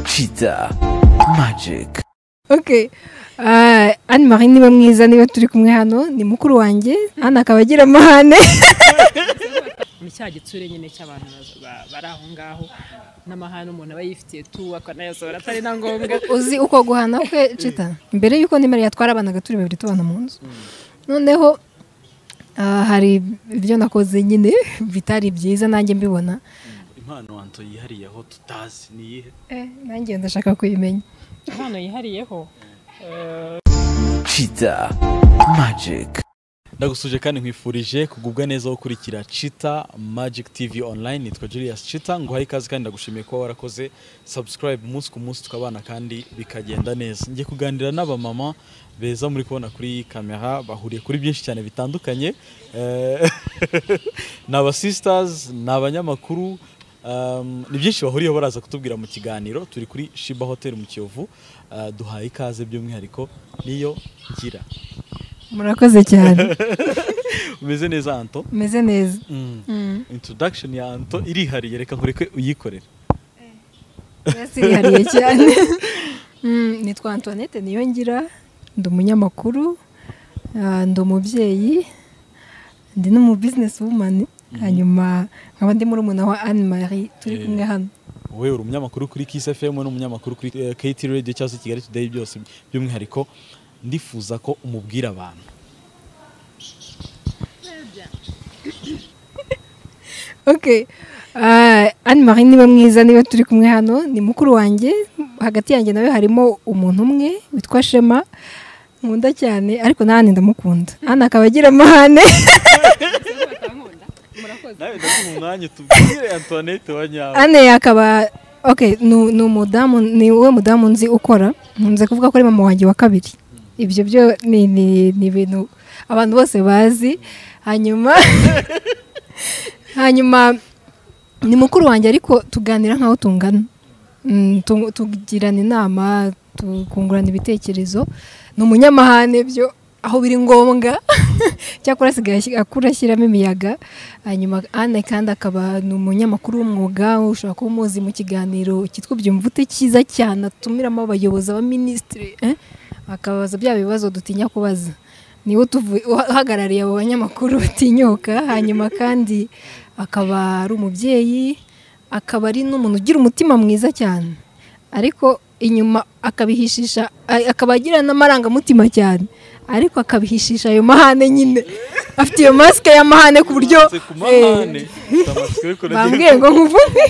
Kiza Magic Okay. Ah, Anne Marie niba mwiza niba turi kumwe hano ni mukuru wanjye Anne akaba agira amahane ni cya gitsure nyine cy'abantu ba- bari aho ngaho n'amahane umuntu aba yifitiye tu akanayasohora atari na ngombwa uzi uko guhana kwe cita mbere y'uko nimero yatwara abanaga turi babiri tubana mu nzu noneho ah, hari ibyo nakoze nyine bitari byiza nanjye mbibona impano wanto yihariyeho tutazi ni iyihe nanjye ndashaka kuyimenya impano yihariyeho Kiza Magic ndagusuje kandi nkwifurije kugubwa neza wo gukurikira cita magic tv online nitwa julius cita nguhaye ikaze kandi ndagushimiye kuba warakoze subscribe umunsi ku munsi tukabana kandi bikagenda neza ngiye kuganira n'abamama beza muri kubona kuri kamera bahuriye kuri byinshi cyane bitandukanye Eh, ni abasisiters ni abanyamakuru Um, ni byinshi bahuriyeho baraza kutubwira mu kiganiro turi kuri shiba hotel mu kiyovu Uh, duhaye ikaze by'umwihariko niyo ngira murakoze cyane umeze neza anto meze neza Mm. introduction ya anto irihariye reka nkureke uyikorere Mbese yihariye cyane Mm, nitwa antoinette niyongira ndi umunyamakuru ah, ndi umubyeyi ndi n'umu bizinesi wumani hanyuma nkaba ndi muri umuna wa anne marie turi Eh. kumwe hano wowe uri umunyamakuru kuri kiss fm n'umunyamakuru kuri eh, kt radio cyangwa se kigali today byose by'umwihariko ndifuza ko umubwira abantu okay Ah, anne marie niba mwiza niba turi kumwe hano ni mukuru wanjye hagati yanjye nawe harimo umuntu umwe witwa shema nkunda cyane ariko na anne ndamukunda anne akaba agira amahane nawe ndaguha umwanya tubwire antoinette wa nyawe ane akaba ok ni ni umudamu ni wowe mudamu nzi ukora nkunze kuvuga ko ari mama wanjye wa kabiri ibyo byo ni ni- ni ibintu abantu bose bazi hanyuma hanyuma ni mukuru wanjye ariko tuganira nk'aho tungana Mm, tu- tugirana inama tukungurana ibitekerezo ni umunyamahane byo aho biri ngombwa cyakora asigaye ashyira- akura ashyiramo imiyaga hanyuma ane kandi akaba ni umunyamakuru w'umwuga ushobora kuba umuzi mu kiganiro cyitwa byumvute cyiza cyane atumiramo abayobozi abaminisitiri eh? akababaza bya bibazo dutinya kubaza niwe utuvu- uhagarariye abo banyamakuru batinyuka hanyuma kandi akaba ari umubyeyi akaba ari n'umuntu ugira umutima mwiza cyane ariko inyuma akabihishisha a- akaba agira n'amarangamutima cyane ariko akabihishisha ayo mahane nyine afite iyo masike y'amahane ku buryo Umanitse ku mahane Ufite amatsiko yo kuragera. bambwiye ngo nkuvuge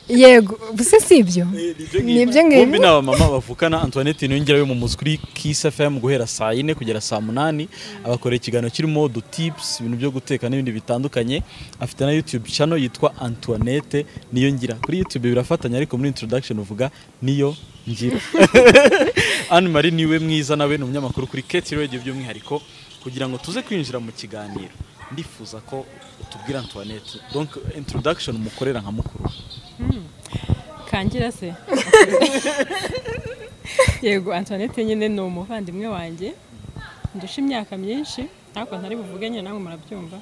yego ubuse si ibyo Eh, ni ibyo bombi ngibyo ni abamama bavukana antoinette niyongera yo mu muzi kuri kiss fm guhera saa yine kugera saa munani abakorera ikiganiro kirimo dutips ibintu byo guteka n'ibindi bitandukanye afite na youtube channel yitwa antoinette niyongira kuri youtube birafatanya ariko muri introduction uvuga niyo ngira anne marie niwe mwiza nawe ni umunyamakuru kuri keti radio by'umwihariko kugira ngo tuze kwinjira mu kiganiro ndifuza ko utubwira antoinette donc introduction mukorera nka mukuru kangira se yego antoinette nyine ni umuvandimwe wanjye ndusha imyaka myinshi ariko ntari buvuge nyine namwe murabyumva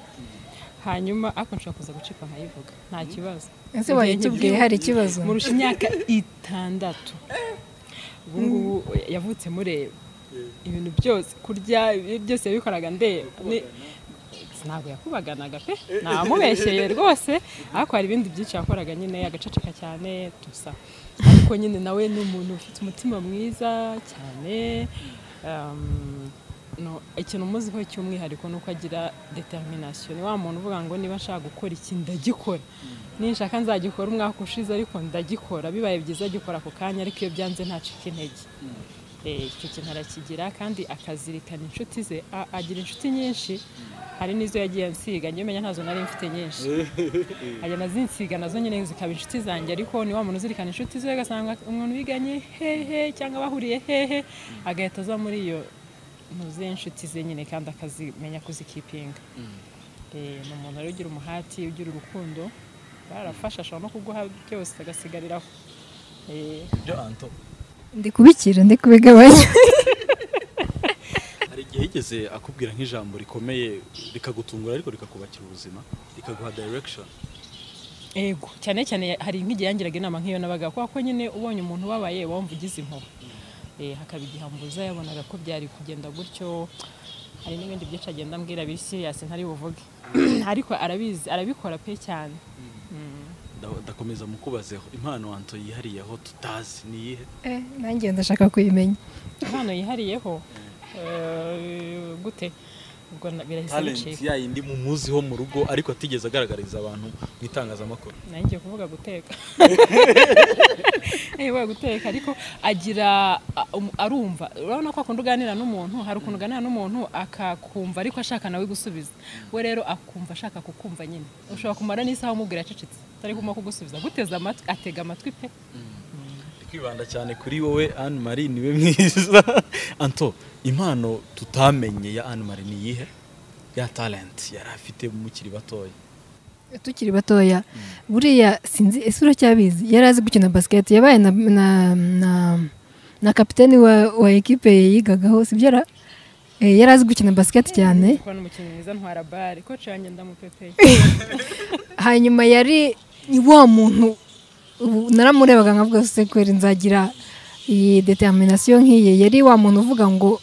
hanyuma ariko nshobora kuza gucika nkayivuga nta kibazo ese wayitubwiye hari ikibazo murusha imyaka itandatu ubu ngubu yavutse mureba ibintu byose kurya ibintu byose yabikoraga ndeba Ni- ntabwo yakubaganaga pe namubeshyeye rwose ariko hari ibindi byinshi yakoraga nyine agaceceka cyane tusa ariko nyine nawe ni umuntu ufite umutima mwiza cyane um, no- ikintu umuziho cy'umwihariko ni uko agira determination ni wa muntu uvuga ngo niba nshaka gukora iki ndagikora ninshaka nzagikora umwaka ushize ariko ndagikora bibaye byiza agikora ako kanya ariko iyo byanze ntacika intege Eh, icyo kintu arakigira kandi akazirikana inshuti ze A- agira inshuti nyinshi hari n'izo yagiye ansiga njye menya ntazo nari mfite nyinshi agenda azinsiga nazo nyine zikaba inshuti zanjye ariko ni wa muntu uzirikana inshuti ze ugasanga umuntu biganye hehe cyangwa bahuriye hehe agahita aza muri iyo muze inshuti ze nyine kandi akazimenya kuzikipinga Eh, ni umuntu rero ugira umuhati ugira urukundo barafasha ashobora no kuguha byose agasigariraho Eh, ibyo anto ndi kubikira ndi kubigabanya hari igihe yigeze akubwira nk'ijambo rikomeye rikagutungura ariko rikakubakira ubuzima rikaguha direction ego cyane cyane hari nk'igihe yangiraga inama nk'iyo nabaga kubera ko nyine ubonye umuntu ubabaye wumva ugize impuhwe Eh, hakaba igihe ambuza yabonaga ko byari kugenda gutyo hari n'ibindi byinshi agenda ambwira biri siriyasi ntari buvuge ariko arabizi arabikora pe cyane Nda- ndakomeza mukubazeho impano wanto yihariye aho tutazi ni iyihe Eh, nanjye ndashaka kuyimenya impano yihariyeho eh, gute ubwo na- birahise talent bicika yayindi mumuziho mu rugo ariko atigeze agaragariza abantu mu itangazamakuru nanjye kuvuga guteka yewe guteka ariko agira a- um- arumva urabona ko akunda uganira n'umuntu hari ukuntu uganira n'umuntu akakumva ariko ashaka nawe gusubiza we rero akumva ashaka kukumva nyine ushobora kumara n'isaha umubwira acecetse atari kuma kugusubiza guteze amatwi atega amatwi pe Ndi kwibanda cyane kuri wowe Anne Marie niwe mwiza anto impano tutamenye ya Anne Marie ni iyihe ya talent yari afite mukiri batoya tukiri batoya buriya sinzi ese uracyabizi yari azi gukina basiketi yabaye na na na, na kapitani wa, wa ekipe yigagaho sibyo yara- eh, yari azi gukina basiketi cyane kubona umukinnyi mwiza ntwara bare koci yanjye ndamupepeye hanyuma yari wa muntu ubu naramurebaga nkavuga se kweri nzagira iyi determination nk'iye yari wa muntu uvuga ngo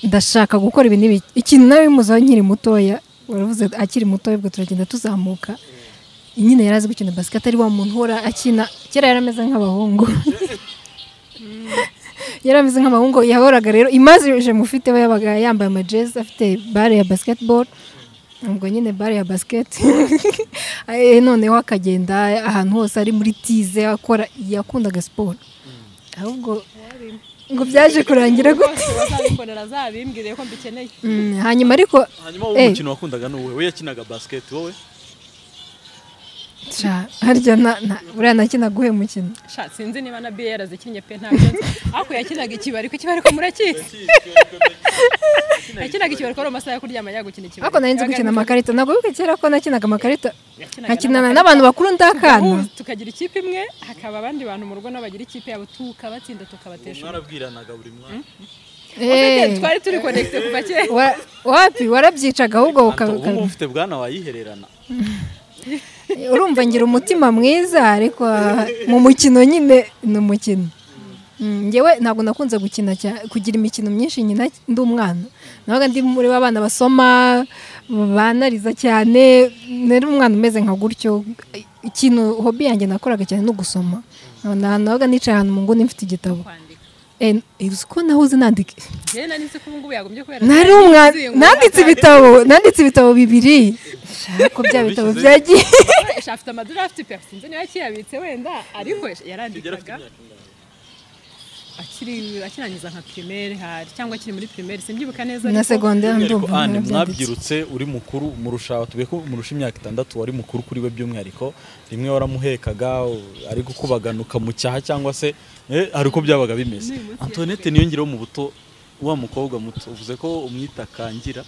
ndashaka gukora ibi n'ibi ikintu nawe bimuzaho nkiri mutoya waravuze ati, akiri mutoya ubwo turagenda tuzamuka nyine yari azi gukina basiketi ari wa muntu uhora akina kera yari ameze nk'abahungu yari ameze nk'amahungu yahoraga rero imajije mufite we yabaga yambaye amajezi afite bare ya basketball ubwo nyine bare ya basiketi noneho akagenda ahantu hose ari muri tize akora yakundaga siporo ahubwo ngo byaje kurangira gute bazabimbonera zabimbwire ko mbikeneye Mm, hanyuma ariko hanyuma Eh. wowe umukino wakundaga ni uwuhe we yakinaga basket wowe sha, harya na- na- buriya nakinaga uhe mukino Sha, sinzi niba na biye yarazikinnye pe ntabyo nzi ariko yakinaga ikibari ko ikibari ko murakizi yakinaga ikibari ko ari amasaha yo kuryama yagukina ikibari ariko nari nzi gukina amakarita ntabwo wibuke kera ko nakinaga amakarita Yakinaga nkakinana n'amakarita. n'abantu bakuru ndakana Ubu tukagira ikipe imwe hakaba abandi bantu mu rugo n'abagira ikipe yabo tukabatsinda tukabatesha mwarabwiranaga buri mwanya Eh, twari turi connected kuva kera wa- wapi warabyicaga ahubwo Anto, uka- ubu uka- ngubu mfite bwana wayihererana urumva ngira umutima mwiza ariko ah, mu mukino nyine ni umukino Mm, ngewe ntabwo nakunze gukina cya- kugira imikino myinshi nyina ndi umwana nabaga ndi muri ba bana basoma banariza cyane nari umwana umeze nka gutyo ikintu hobi yanjye nakoraga cyane ni ugusoma Na- nabaga nicaye ahantu mu nguni mfite igitabo kwandika Eh, uzi ko nahoze nandika njyewe nari nzi ko ubu ngubu yagombye kubera nari umwana nanditse ibitabo nanditse ibitabo bibiri ko bya bitabo byagiye Sha, afite amadorafiti pe sinzi niba akiyabitse wenda ariko kigera afite yarandikaga imyaka ingana akiri akirangiza nka primaire hari cyangwa akiri muri primaire simbyibuka neza na ariko- segonderi ariko ndumva Anne byanditse mwabyirutse uri mukuru murusha tubiye ko murusha imyaka itandatu wari mukuru kuri we by'umwihariko rimwe waramuhekaga u- ari gukubagana ukamucyaha cyangwa se eh, hari uko byabaga bimeze antoinette niyongereho mu buto wa mukobwa muto uvuze ko umwita kangira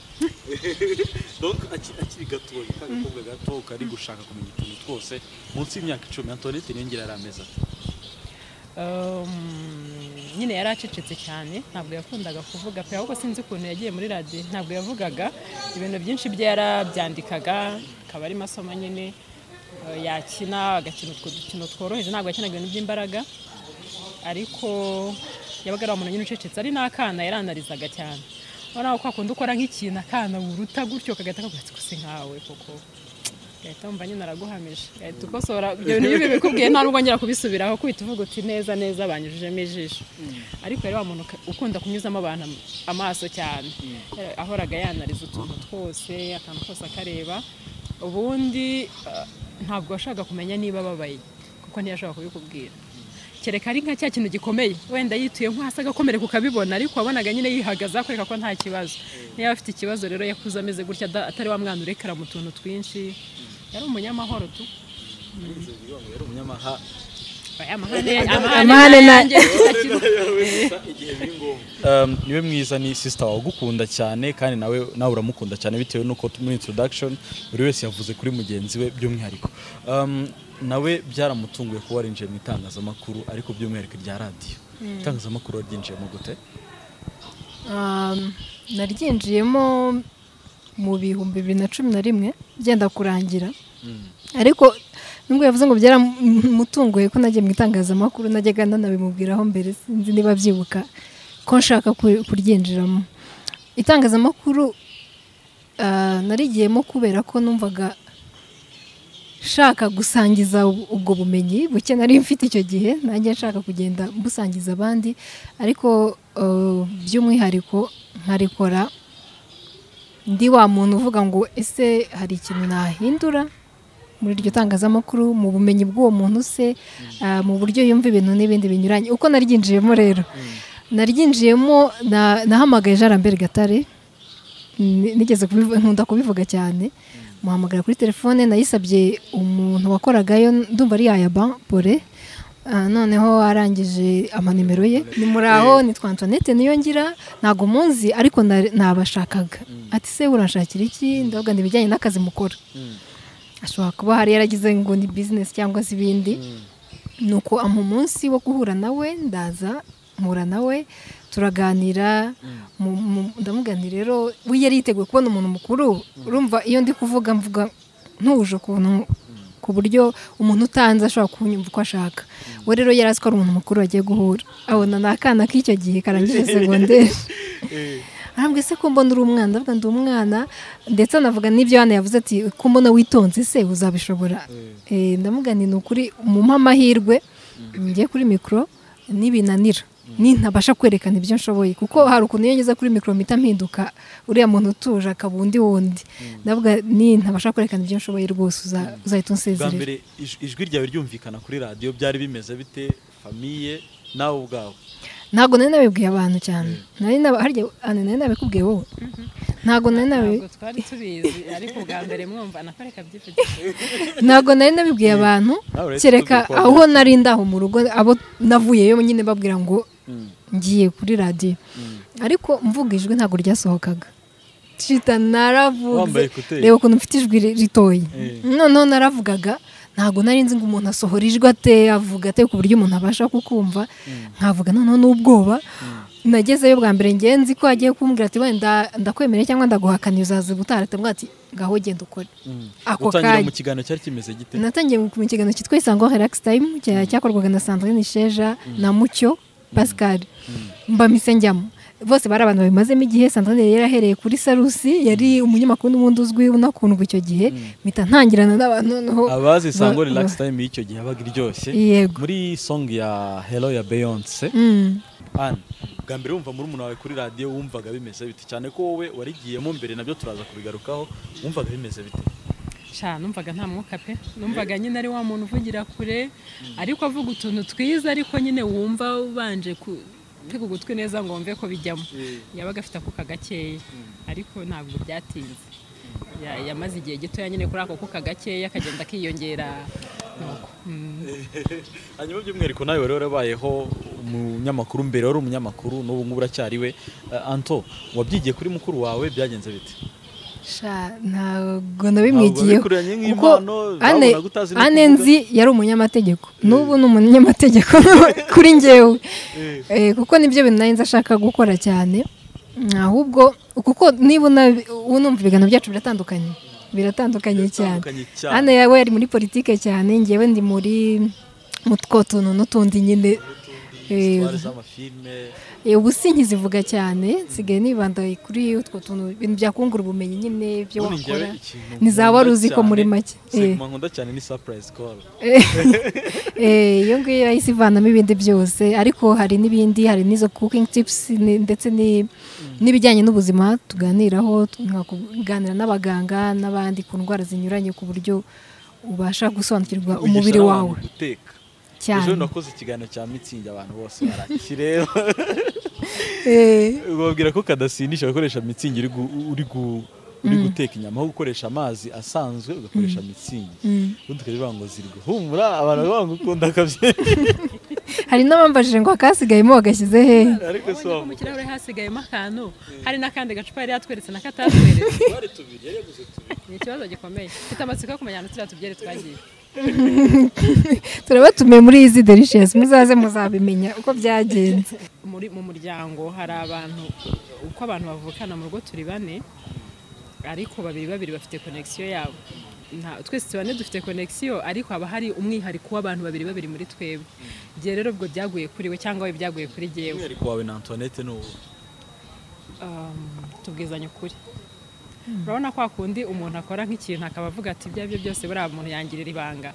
donc aki- akiri gatoya ka gakobwa gato kari gushaka kumenya utuntu twose munsi y'imyaka icumi antoinette niyongere yari ameze ate? Um, nyine yari acecetse cyane ntabwo yakundaga kuvuga pe ahubwo sinzi ukuntu yagiye muri radiyo ntabwo yavugaga ibintu byinshi bye yarabyandikaga akaba arimo asoma nyine eh, yakina agakina utwo dukino tworoheje ntabwo yakinaga ibintu by'imbaraga ariko yabaga ari umuntu nyine ucecetse ari n'akana yaranarizaga cyane urabona ko akunda ukora nk'ikintu akana wuruta gutyo kagahita kavuga ati gusa nkawe koko gahita wumva nyine araguhamije gahita ukosora ibyo bintu iyo bibikubwiye nta nubwo ngera kubisubiraho kuhita uvuga uti neza neza banyujijemo ijisho ariko yari wa muntu ka- ukunda kunyuzamo abantu am- amaso cyane Eh, ahoraga yanariza utuntu twose akantu kose akareba ubundi eh, ntabwo washaka kumenya niba ababaye kuko ntiyashobora kubikubwira kereka ari nka cya kintu gikomeye wenda yituye nko hasi agakomereka ukabibona ariko wabonaga nyine yihagaze akwereka ko nta kibazo niba afite ikibazo rero yakuze ameze gutya ada- atari wa mwana urekera mu tuntu twinshi yari umunyamahoro tu yari umunyamaha amahane Amahane na- yanjye akina. Um, niwe mwiza ni sister wagukunda cyane kandi nawe nawe uramukunda cyane bitewe nuko muri introduction buri wese yavuze kuri mugenzi we by'umwihariko um, nawe byaramutunguye kuba warinjiye mu itangazamakuru ariko by'umwihariko irya radiyo itangazamakuru waryinjiyemo gute Um, naryinjiyemo mu bihumbi bibiri na cumi na rimwe byenda kurangira ariko nubwo yavuze ngo byaramutunguye ko nagiye mu itangazamakuru najyaga nanabimubwiraho mbere sinzi niba abyibuka ko nshaka ku- kuryinjiramo itangazamakuru ah, narigiyemo kubera ko numvaga nshaka gusangiza ubu- ubwo bumenyi buke nari mfite icyo gihe nanjye nshaka kugenda mbusangiza abandi ariko ah, by'umwihariko nkarikora ndi wa muntu uvuga ngo ese hari ikintu nahindura muri iryo tangazamakuru mu bumenyi bw'uwo muntu se ah, mu buryo yumva ibintu n'ibindi binyuranye uko naryinjiyemo rero naryinjiyemo na- nahamagaye Jean Lambert Gatare ni- nigeze kubivu- nkunda kubivuga cyane muhamagara kuri telefone nayisabye umuntu wakoragayo ndumva ari yayaba pore Ah, noneho arangije amanimero ye ni muri aho nitwa antoinette niyongira ntabwo munzi ariko na- nabashakaga ati se uranshakira iki ndavuga ngo ibijyanye n'akazi mukora ashobora kuba hari yaragize ngo ni bizinesi cyangwa se ibindi nuko ampa umunsi wo guhura nawe ndaza mpura nawe turaganira mu- mu- ndamugani rero we yari yiteguye kubona umuntu mukuru urumva iyo ndi kuvuga mvuga ntuje ukuntu ku buryo umuntu utanze ashobora kunyumva uko ashaka we rero yari azi ko ari umuntu mukuru agiye guhura abona ni akana k'icyo gihe karangije segonderi arambwira se ko mbona uri umwana ndavuga ndi umwana ndetse anavuga n'ibyo hano yavuze ati ko mbona witonze se uzabishobora Eh, ndamugani ni ukuri mumpe amahirwe ngiye kuri mikoro nibinanira nintabasha kwerekana ibyo nshoboye kuko hari ukuntu iyo ngeze kuri mikoro mpita mpinduka uriya muntu utuje akaba undi wundi ndavuga nintabasha kwerekana ibyo nshoboye rwose uza- uzahita bwa unsezerera mbere ij- ijwi ryawe ryumvikana kuri radiyo byari bimeze bite famiye nawe ubwawe ntabwo nari nabibwiye abantu cyane nari naba- harya Anne, nari nabikubwiye wowe ntago nari nabi ntabwo twari tubizi ariko ubwa mbere mwumva nako reka byifashishe ntabwo nari nabibwiye abantu Nawe uretse kereka kubyikora. aho nari ndaho mu rugo abo navuyeyo nyine babwira ngo ngiye kuri radiyo ariko mvuga ijwi ntabwo ryasohokaga shita Wambaye naravuze ekuteri. reba ukuntu mfite ijwi ri- ritoya Eh. noneho naravugaga ntabwo nari nzi ngo umuntu asohora ijwi ate avuga ate ku buryo umuntu abasha kukumva nkavuga noneho n'ubwoba nagezeyo bwa mbere ngenzi ko agiye kumbwira ati wenda ndakwemerera cyangwa ndaguhakana uzaza gutahara atamubwira ati ngaho genda ukore ako gutangira kanya mu kiganiro cyari kimeze gite natangiye mu kiganiro cyitwa isango relax time cya- cyakorwaga na sandrine sheja na mucyo pascal mbamise njyamo bose bari abantu babimazemo igihe sandrine yari yarahereye kuri sarusi yari umunyamakuru n'ubundi uzwi unakundwa icyo gihe mpita ntangirana n'abantu noneho abazi isango ba- relax ba- time y'icyo gihe yabaga iryoshye Yego. muri song ya hello ya beyonce Mm. Anne, bwa mbere wumva muri umuntu wawe kuri radiyo wumvaga bimeze bite cyane ko wowe warigiyemo mbere nabyo turaza kubigarukaho wumvaga bimeze bite sha numvaga nta mwuka pe numvaga nyine ari wa muntu uvugira kure ariko avuga utuntu twiza ariko nyine wumva ubanje ku- gutega ugutwi neza ngo wumve ko bijyamo yabaga afite akuka gakeya ariko ntabwo byatinze Ya- yamaze igihe gitoya nyine kuri ako kuka gakeya akagenda akiyongera nuko Mm. hanyuma by'umwihariko nawe wari warabayeho umunyamakuru mbere wari umunyamakuru n'ubu ngubu uracyari we Eh, anto wabyigiye kuri mukuru wawe byagenze bite Sha, ntabwo nabimwigiyeho Ntabwo wabikuranye kuko nk'impano, Anne- babonaga utazi no ane kuvuga. nzi yari umunyamategeko n'ubu ni umunyamategeko kuri njyewe Eh, kuko nibyo bintu nari nzi ashaka gukora cyane Mm, ahubwo kuko niba unabi- unumva ibiganiro byacu biratandukanye biratandukanye cyane Biratandukanye cyane. Anne yawe yari muri politike cyane njyewe ndi muri mu two tuntu n'utundi nyine Eh, Sitwari z'amafilme Eh, ubu sinkizivuga cyane nsigaye nibanda kuri utwo tuntu ibintu byakungura ubumenyi nyine byo ubundi njyewe wakora ikintu ni za nkunda wari uzi ko cyane, muri make Eh, segment nkunda cyane ni surprise call eh, iyo ngiyo yahise ivanamo ibindi byose ariko hari n'ibindi hari n'izo cooking tips ni- ndetse ni- n'ibijyanye n'ubuzima tuganiraho tuganira n'abaganga n'abandi ku ndwara zinyuranye ku buryo ubasha gusobanukirwa Wigisha umubiri n'abantu wawe guteka ejo cyane nakoze ikiganiro cya mitsingi abantu bose barakireba Eh, babwira ko kadasindisha gakoresha mitsingi uri gu- uri gu- uri guteka inyama aho gukoresha amazi asanzwe ugakoresha mitsingi ubundi ukavuga ngo zirwe humura abantu baba ngukunda akabyina hari n'abambajije ngo akasigayemo bagashyize hehe ariko ubonye si ko wa mu kirahure hasigayemo akantu hari n'akandi gacupa yari yatweretse n'akatatweretse ni ikibazo gikomeye mfite amatsiko yo kumenya ahantu turiya tubyere twagiye turabatumiye muri izi delicious muzaze muzabimenya uko byagenze muri mu muryango hari abantu uko abantu bavukana mu rugo turi bane ariko babiri babiri bafite konegisiyo yabo nta- twese tubane dufite konegisiyo ariko haba hari umwihariko w'abantu babiri babiri muri twebwe igihe rero ubwo byaguye kuri we cyangwa we byaguye kuri jyewe umwihariko wawe na antoinette ni ubu um, tubwizanya ukuri urabona kwa kundi umuntu akora nk'ikintu akaba avuga ati ibyo ari byo byose buriya muntu yangirira ibanga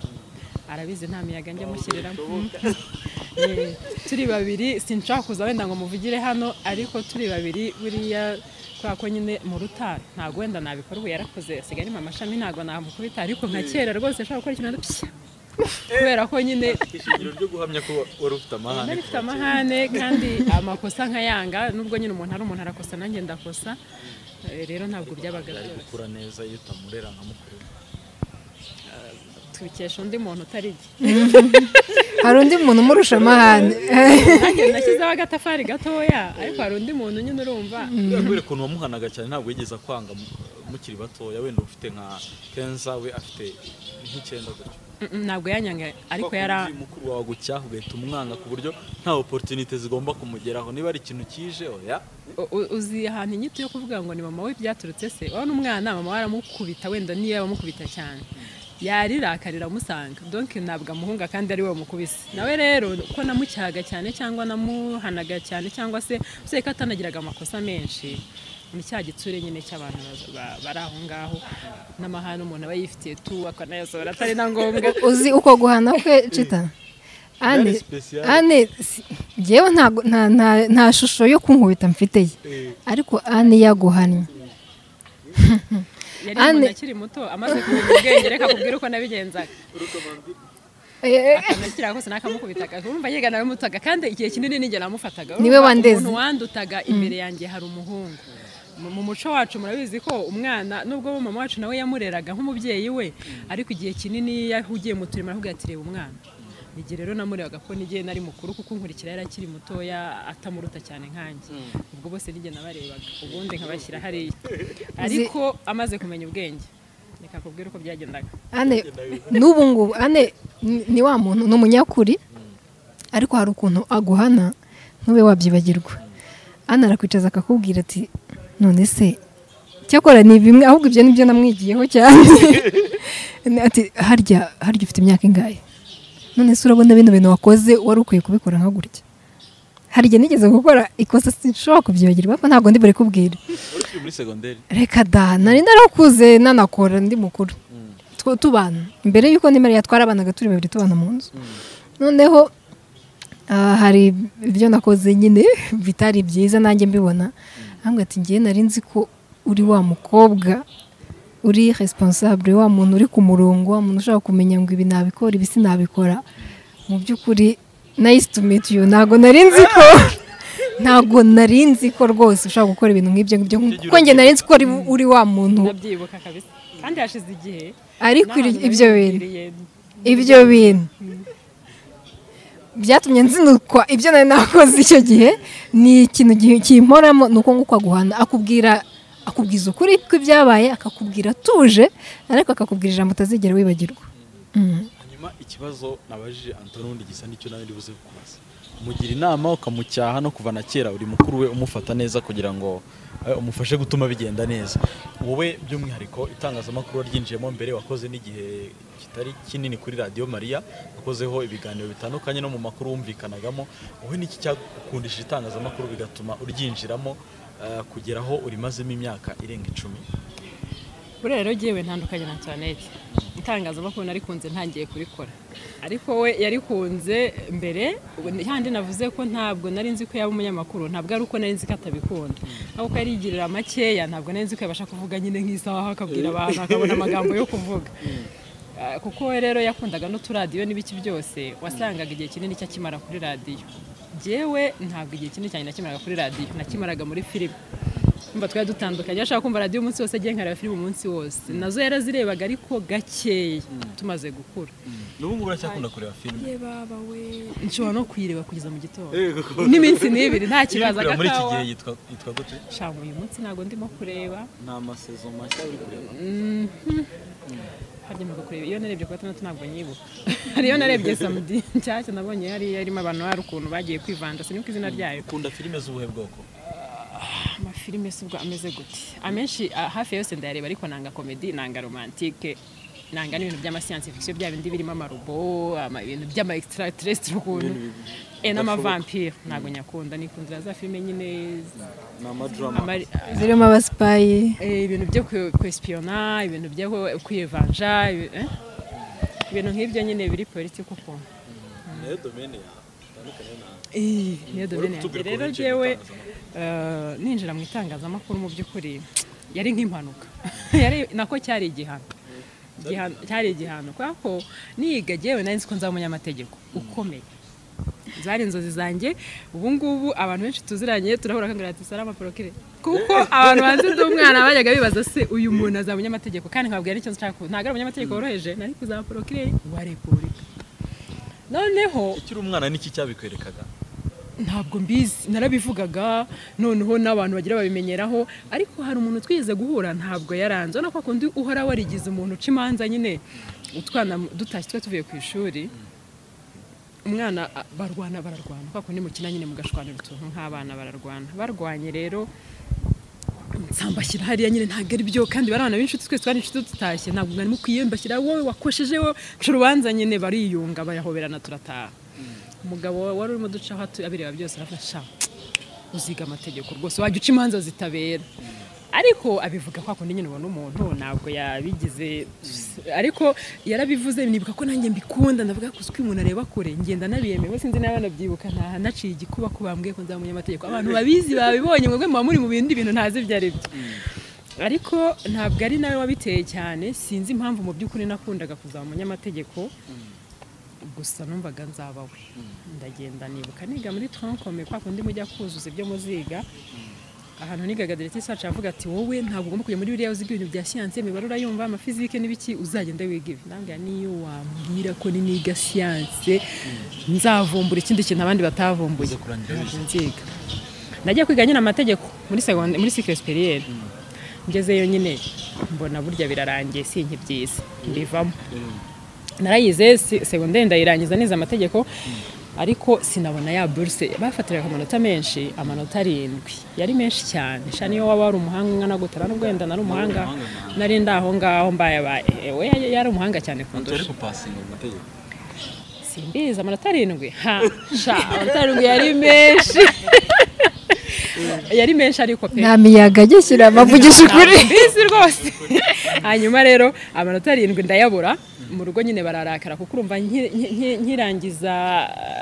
arabizi nta miyaga njya amushyiriramo Eh, turi babiri sinshaka kuza wenda ngo muvugire hano ariko turi babiri buriya kubera ko nyine mu ruta ntabwo wenda nabikora ubu yarakoze asigaye arimo amashami ntabwo namukubita ariko nka kera rwose ashobora gukora ikintu pya kubera ko nyine ishingiro ryo guhamya ko wari ufite amahane Nari mfite amahane kandi amakosa nkayanga nubwo nyine umuntu ari umuntu arakosa nanjye ndakosa Eh, rero ntabwo byabaga ari byoroshye gukura neza iyo utamurera nka mukuru we. tubikesha undi muntu utari jye hari undi muntu umurusha amahane nanjye nashyizeho agatafari gatoya ariko hari undi muntu nyine urumva kubera kubera ukuntu wamuhanaga cyane ntabwo yigeze akwanga mu- mukiri batoya wenda ufite nka kenza we afite nk'icyenda gutyo Mm, mm, ntabwo yanyanga ariko yara Wakumva mukuru wawe gucyaha ugahita umwanga ku buryo nta oporutunite zigomba kumugeraho niba ari ikintu kije oya u- u- uzi ahantu inyito yo kuvuga ngo ni mama we byaturutse se urabona umwana mama we aramukubita wenda niyo yabamukubita cyane yarirakarira amusanga donke ntabwo amuhunga kandi ari we wamukubise nawe rero ko namucyahaga cyane cyangwa namuhanaga cyane cyangwa se usibye ko atanagiraga amakosa menshi ni cya gitsure nyine cy'abantu baz- ba- bari aho ngaho n'amahane umuntu aba yifitiye tu akanayasohora atari na ngombwa uzi uko guhana kwe cita ane special. ane si- njyewe ntago- nta- nta- nta shusho yo kunkubita mfiteye ariko ane yaguhannye yari umuntu Ane- akiri muto amaze kumenya ubwenge reka kubwira uko nabigenzaga Eh, akanakira kose nakamukubitaga urumva yiga nawe mutaga kandi igihe kinini ninjye namufataga Niwe Urumva wandeze. umuntu wandutaga imbere yanjye hari umuhungu Mu- mu muco wacu murabizi ko umwana nubwo mama wacu nawe yamureraga nk'umubyeyi we ariko igihe kinini iyo yahugiye mu turimo aravuga ati reba umwana igihe rero namurebaga ko n'igihe nari mukuru kuko nkurikira yari akiri mutoya atamuruta cyane nkanjye ubwo bose nijye nabarebaga ubundi nkabashyira hariya ariko amaze kumenya ubwenge reka kubwira uko byagendaga ane n'ubu ngubu ane ni ni wa muntu ni umunyakuri ariko hari ukuntu aguhana ntube wabyibagirwa ane arakwicaza akakubwira ati none se cyakora ni bimwe ahubwo ibyo nibyo namwigiyeho cyane ati harya harya ufite imyaka ingahe none se urabona bino bintu wakoze wari ukwiye kubikora nka gutya harya nigeze gukora ikosa sinshobora kubyibagirwa ko ntabwo ndi burikubwire wari ukiri muri segonderi reka da nari narakuze nanakora ndi mukuru Tw- tubana mbere y'uko nimero yatwara abanaga turi babiri tubana mu nzu noneho ah, hari ibyo nakoze nyine bitari byiza nanjye mbibona ahubwo ati ngewe nari nzi ko uri wa mukobwa uri responsable wa muntu uri ku murongo wa muntu ushaka kumenya ngo ibi nabikora ibi sinabikora mu by'ukuri nice to meet you ntago nari nzi ko ntago nari nzi ko rwose ushaka gukora ibintu nk'ibyo ngibyo kuko njye nari nzi ko uri, uri wa muntu ndabyibuka kabisa kandi hashize igihe ariko iri- n'ahantu ibyo bintu nabibwiriye, ibyo bintu byatumye nzinukwa ibyo nari nakoze icyo gihe ni ikintu gi- kimporamo ni uko nguko aguhana akubwira akubwiza ukuri kw'ibyabaye akakubwira atuje ariko akakubwira ijambo utazigera wibagirwa Mm. hanyuma ikibazo nabajije antoni ubundi gisa n'icyo nawe ndi buze kukubaza mugira inama ukamucyaha no kuva na kera uri mukuru we umufata neza kugira ngo eh, umufashe gutuma bigenda neza wowe by'umwihariko itangazamakuru waryinjiyemo mbere wakoze n'igihe kitari kinini kuri radiyo mariya wakozeho ibiganiro bitandukanye no mu makuru wumvikanagamo wowe niki cyagukundisha itangazamakuru bigatuma uryinjiramo eh, kugera aho urimazemo imyaka irenga icumi buriya rero jyewe ntandukanye na antoinette itangazamakuru narikunze ntangiye kurikora ariko we yarikunze mbere ubu ni- handi navuze ko ntabwo nari nzi ko yaba umunyamakuru ntabwo ari uko nari nzi ko atabikunda ahubwo ko yarigirira makeya ntabwo nari nzi ko yabasha kuvuga nyine nk'isaha akabwira abantu akabona amagambo yo kuvuga Ah, kuko we rero yakundaga n'uturadiyo n'ibiki byose wasangaga igihe kinini cyo akimara kuri radiyo jyewe ntabwo igihe kinini cyane nakimaraga kuri radiyo nakimaraga muri filime mba twari dutandukanye iyo ashaka kumva radiyo umunsi wose agiye nkareba filime umunsi wose nazo yarazirebaga ariko gakeya tumaze gukura n'ubu ngubu uracyakunda kureba filime nshobora no kuyireba kugeza mu gitondo n'iminsi n'ibiri nta kibazo Iri kureba muri iki agakawa gihe yitwa yitwa gute shangu uyu munsi ntabwo ndimo kureba ni amasezo mashya uri kureba harya mvuga kureba iyo narebye kuwa gatandatu ntabwo nyibuka hari iyo narebye samedi nshyashya nabonye hariya irimo abantu hari ukuntu bagiye kwivanga sinibuka izina ryayo ukunda filime z'ubuhe bwoko amafilime si ubwo ameze gute amenshi ah, hafi ya yose ndayareba ariko nanga komedi nanga romantike nanga n'ibintu by'amasiyansi fikisiyo bya bindi birimo amarobo ama- ibintu by'ama extraterrestre ukuntu Eh, n'amavampire ntabwo nyakunda nikundira za filime nyine ni amadrama amari- zirimo abasipayi eh, ibintu byo kwe- kwesipiyona ibintu byo kwe- kwivanja ibi- eh? ibintu nk'ibyo nyine biri politiko ukuntu niyo domene yawe itandukanye nawe Eh, niyo domene Uretse yanjye urubyiruko rero rwinshi jyewe mu eh, ninjira mu itangazamakuru mu by'ukuri yari nk'impanuka Yari- nako cyari igihano Igihano- cyari igihano kubera ko niga jyewe nari nzi ko nzaba umunyamategeko ukomeye zari inzozi zanjye ubu ngubu abantu benshi tuziranye turahura kangurira ati sarama porokire kuko abantu banzi ndi umwana bajyaga bibaza se uyu muntu azaba umunyamategeko kandi nkabwira n'ikibazo nshaka kuba ntabwo ari umunyamategeko woroheje nari kuzaba porokire wa repubulika noneho ukiri umwana niki cyabikwerekaga ntabwo mbizi narabivugaga noneho n'abantu bagira babimenyeraho ariko hari umuntu twigeze guhura ntabwo yaranze urabona ko akunda uhora warigize umuntu uca imanza nyine utwana dutashye twe tuvuye ku ishuri umwana a- barwana bararwana kwa kundi mukina nyine mugashwanira utuntu nk'abana bararwana barwanye rero nsambashyira hariya nyine ntabwo ari byo kandi barabana b'inshuti twese twari inshuti tutashye ntabwo mwari mukwiye mbashyira wowe wakosheje wowe nca urubanza nyine bariyunga barahoberana turataha umugabo wari urimo ducaho atu- abireba byose aravuga sha uziga amategeko rwose wajya uca imanza zitabera ariko abivuga kwa kundi nyine ubona umuntu ntabwo yabigize ariko yarabivuze nibuka ko nanjye mbikunda ndavuga ko uko umuntu areba kure ngenda nabiyemeye sinzi niba banabyibuka ntaha naciye igikuba ko bambwiye ko nzaba umunyamategeko abantu babizi babibonye mwebwe muba muri mu bindi bintu ntazi ibyo ari byo ariko ntabwo ari nawe wabiteye cyane sinzi impamvu mu by'ukuri nakundaga kuzaba umunyamategeko gusa numvaga nzaba we ndagenda nibuka niga muri troncome kwa kundi mujya kuzuza ibyo muziga ahantu nigaga diretisi wacu aravuga ati wowe ntabwo ugomba kujya muri biriya uziga ibintu bya siyansi imibare urayumva amafizike n'ibiki uzagenda wiga ibi nambwira niyo wambwira ko niniga siyansi nzavumbura ikindi kintu abandi batavumbuye Uze kurangira ntabwo nziga najya kwiga nyine amategeko muri segonde muri sikiresiperiyeri ngezeyo nyine mbona burya birarangiye sinkibyiza mbivamo narayize si- segonderi ndayirangiza neza amategeko ariko sinabona ya buruse bafatiraga amanota menshi amanota arindwi yari menshi cyane sha niyo waba wari umuhanga ungana gute nubwo wenda nari umuhanga nari ndi aho ngaho mbaye abaye we yari- yari umuhanga cyane ntituri kundusha gupasinga mu mategeko simbizi amanota arindwi ha sha amanota arindwi yari menshi yari menshi ariko pe nta miyaga agishyira amavugisha ukuri mbizi rwose hanyuma rero amanota arindwi ndayabura mu rugo nyine bararakara kuko urumva nki- nki- nki- nkirangiza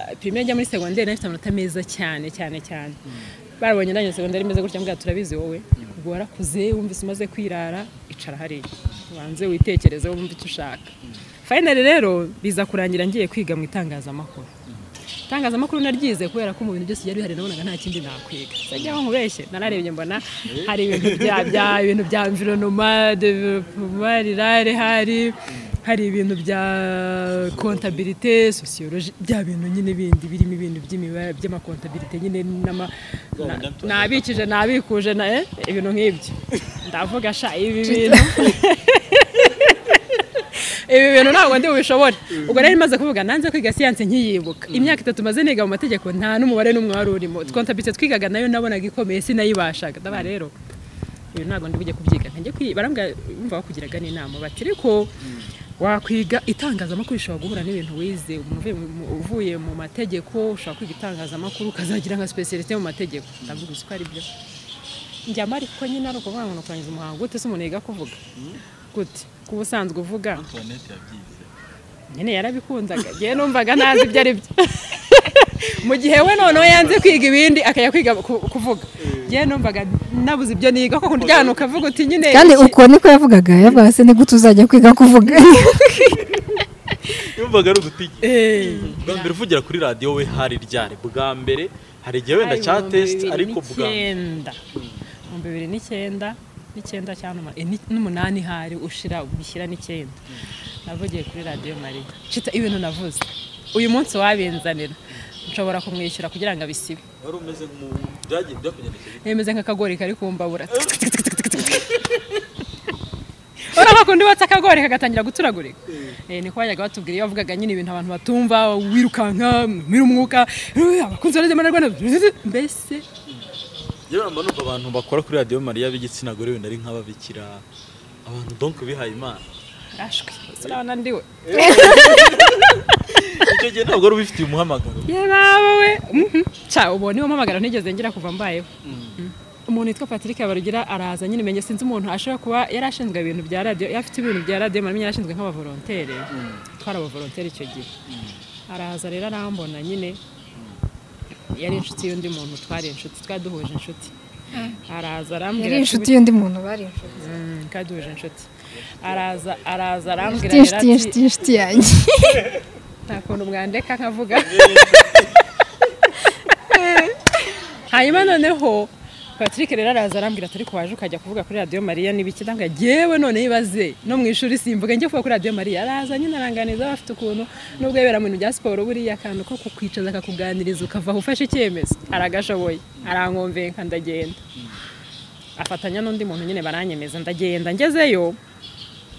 eh, primaire njya muri segonderi nari mfite amanota meza cyane cyane cyane barabonye ndangije segonderi meze gutya mbwira turabizi wowe ubwo warakuze wumvise umaze kwirara icara hariya ubanze witekereze wumve icyo ushaka finally rero biza kurangira ngiye kwiga mu itangazamakuru itangazamakuru naryize kubera ko mu bintu byose byari bihari nabonaga nta kindi nakwiga sajya aho nkubeshye nararebye mbona hari ibintu bya bya ibintu bya environoma development rirare hari hari ibintu bya kontabilite sociology bya bintu nyine bindi birimo ibintu by'imibare by'amakontabilite nyine n'ama na- nabikije nabikuje na eh, ibintu nk'ibyo ndavuga sha ibi bintu ibi bintu ntabwo ndi bubishobore ubwo rero maze kuvuga nanze kwiga siyanse nkiyibuka imyaka itatu maze niga mu mategeko nta n'umubare n'umwe wari urimo kontabite twigaga nayo nabonaga ikomeye sinayibashaga ndaba rero ibi ntabwo ndi bujye kubyiga ntajya kwiba barambwira bumva bakugiraga n'inama bati ariko wakwiga itangazamakuru ushobora guhura n'ibintu wize umuntu uvuye mu- mu- uvuye mu mategeko ushobora kwiga itangazamakuru ukazagira nka specialite mu mategeko ndavuga uzi ko ari byo njya mari kuko nyine ari ukuvuga ngo nukurangiza umuhango gute se umuntu yiga kuvuga gute ko ubusanzwe uvuga tuwanete yabyize nyine yarabikundaga ngewe numvaga ntazi ibyo ari byo mu gihe we noneho yanze kwiga ibindi akajya kwiga ku- kuvuga ngewe numvaga nabuze ibyo niga ko kuryana ukavuga uti nyine kandi iki- uko niko yavugaga yavuga se ni gute uzajya kwiga kuvuga yumvaga ari ugutegeka Eh, bwa mbere uvugira kuri radiyo we hari ryari bwa mbere hari igihe wenda cya tesite ariko bwa mbere icyenda mu bibiri n'icyenda n'icyenda cyangwa numa- eh, ni- n'umunani hari ushira bishyira n'icyenda navugiye kuri radiyo mariya cita ibintu navuze uyu munsi wabinzanira nshobora kumwishyura kugira ngo abisibe wari umeze nk'umu byagiye byakugendekeye bimeze nk'akagori kari kumbabura urabona kundi watse akagori kagatangira guturagurika Eh, niko bajyaga batubwira iyo bavugaga nyine ibintu abantu batumva wirukanka mwira umwuka eh, abakunzi ba Radio Mariya Rwanda mbese yewe mba numva abantu bakora kuri radiyo mariya b'igitsina gore wenda ari nk'ababikira abantu donk bihaye imana ashwi sinabona ndiwe icyo gihe ntabwo wari ubifitiye umuhamagaro yebawe we Mhm. cya ubu niwo mpamagara ntigeze ngira kuva mbayeho Mhm. umuntu witwa patrick barugira araza nyine menya sinzi umuntu ashobora kuba yari ashinzwe ibintu bya radiyo yari afite ibintu bya radiyo muramenye yari ashinzwe nk'abavoronteri twari abavoronteri icyo gihe araza rero arambona nyine yari inshuti y'undi muntu twari inshuti twari duhuje inshuti araza arambwira yari ati, inshuti y'undi muntu bari inshuti Mm, kandi duhuje inshuti araza araza arambwira inshuti inshuti rero inshuti ati inshuti yanjye nta kuntu mwandeka nkavuga hanyuma noneho patrick rero araza arambwira ati ariko waje ukajya kuvuga kuri radiyo mariya n'ibiki ndanga yewe none ibaze no mu ishuri simvuga njye kuvuga kuri radiyo mariya araza nyine aranganiza aba afite ukuntu nubwo yibera mu bintu bya siporo buriya akantu ko kukwicaza akakuganiriza ukava aho ufashe icyemezo aragashoboye arankomvenka ndagenda afatanya n'undi muntu nyine baranyemeza ndagenda ngezeyo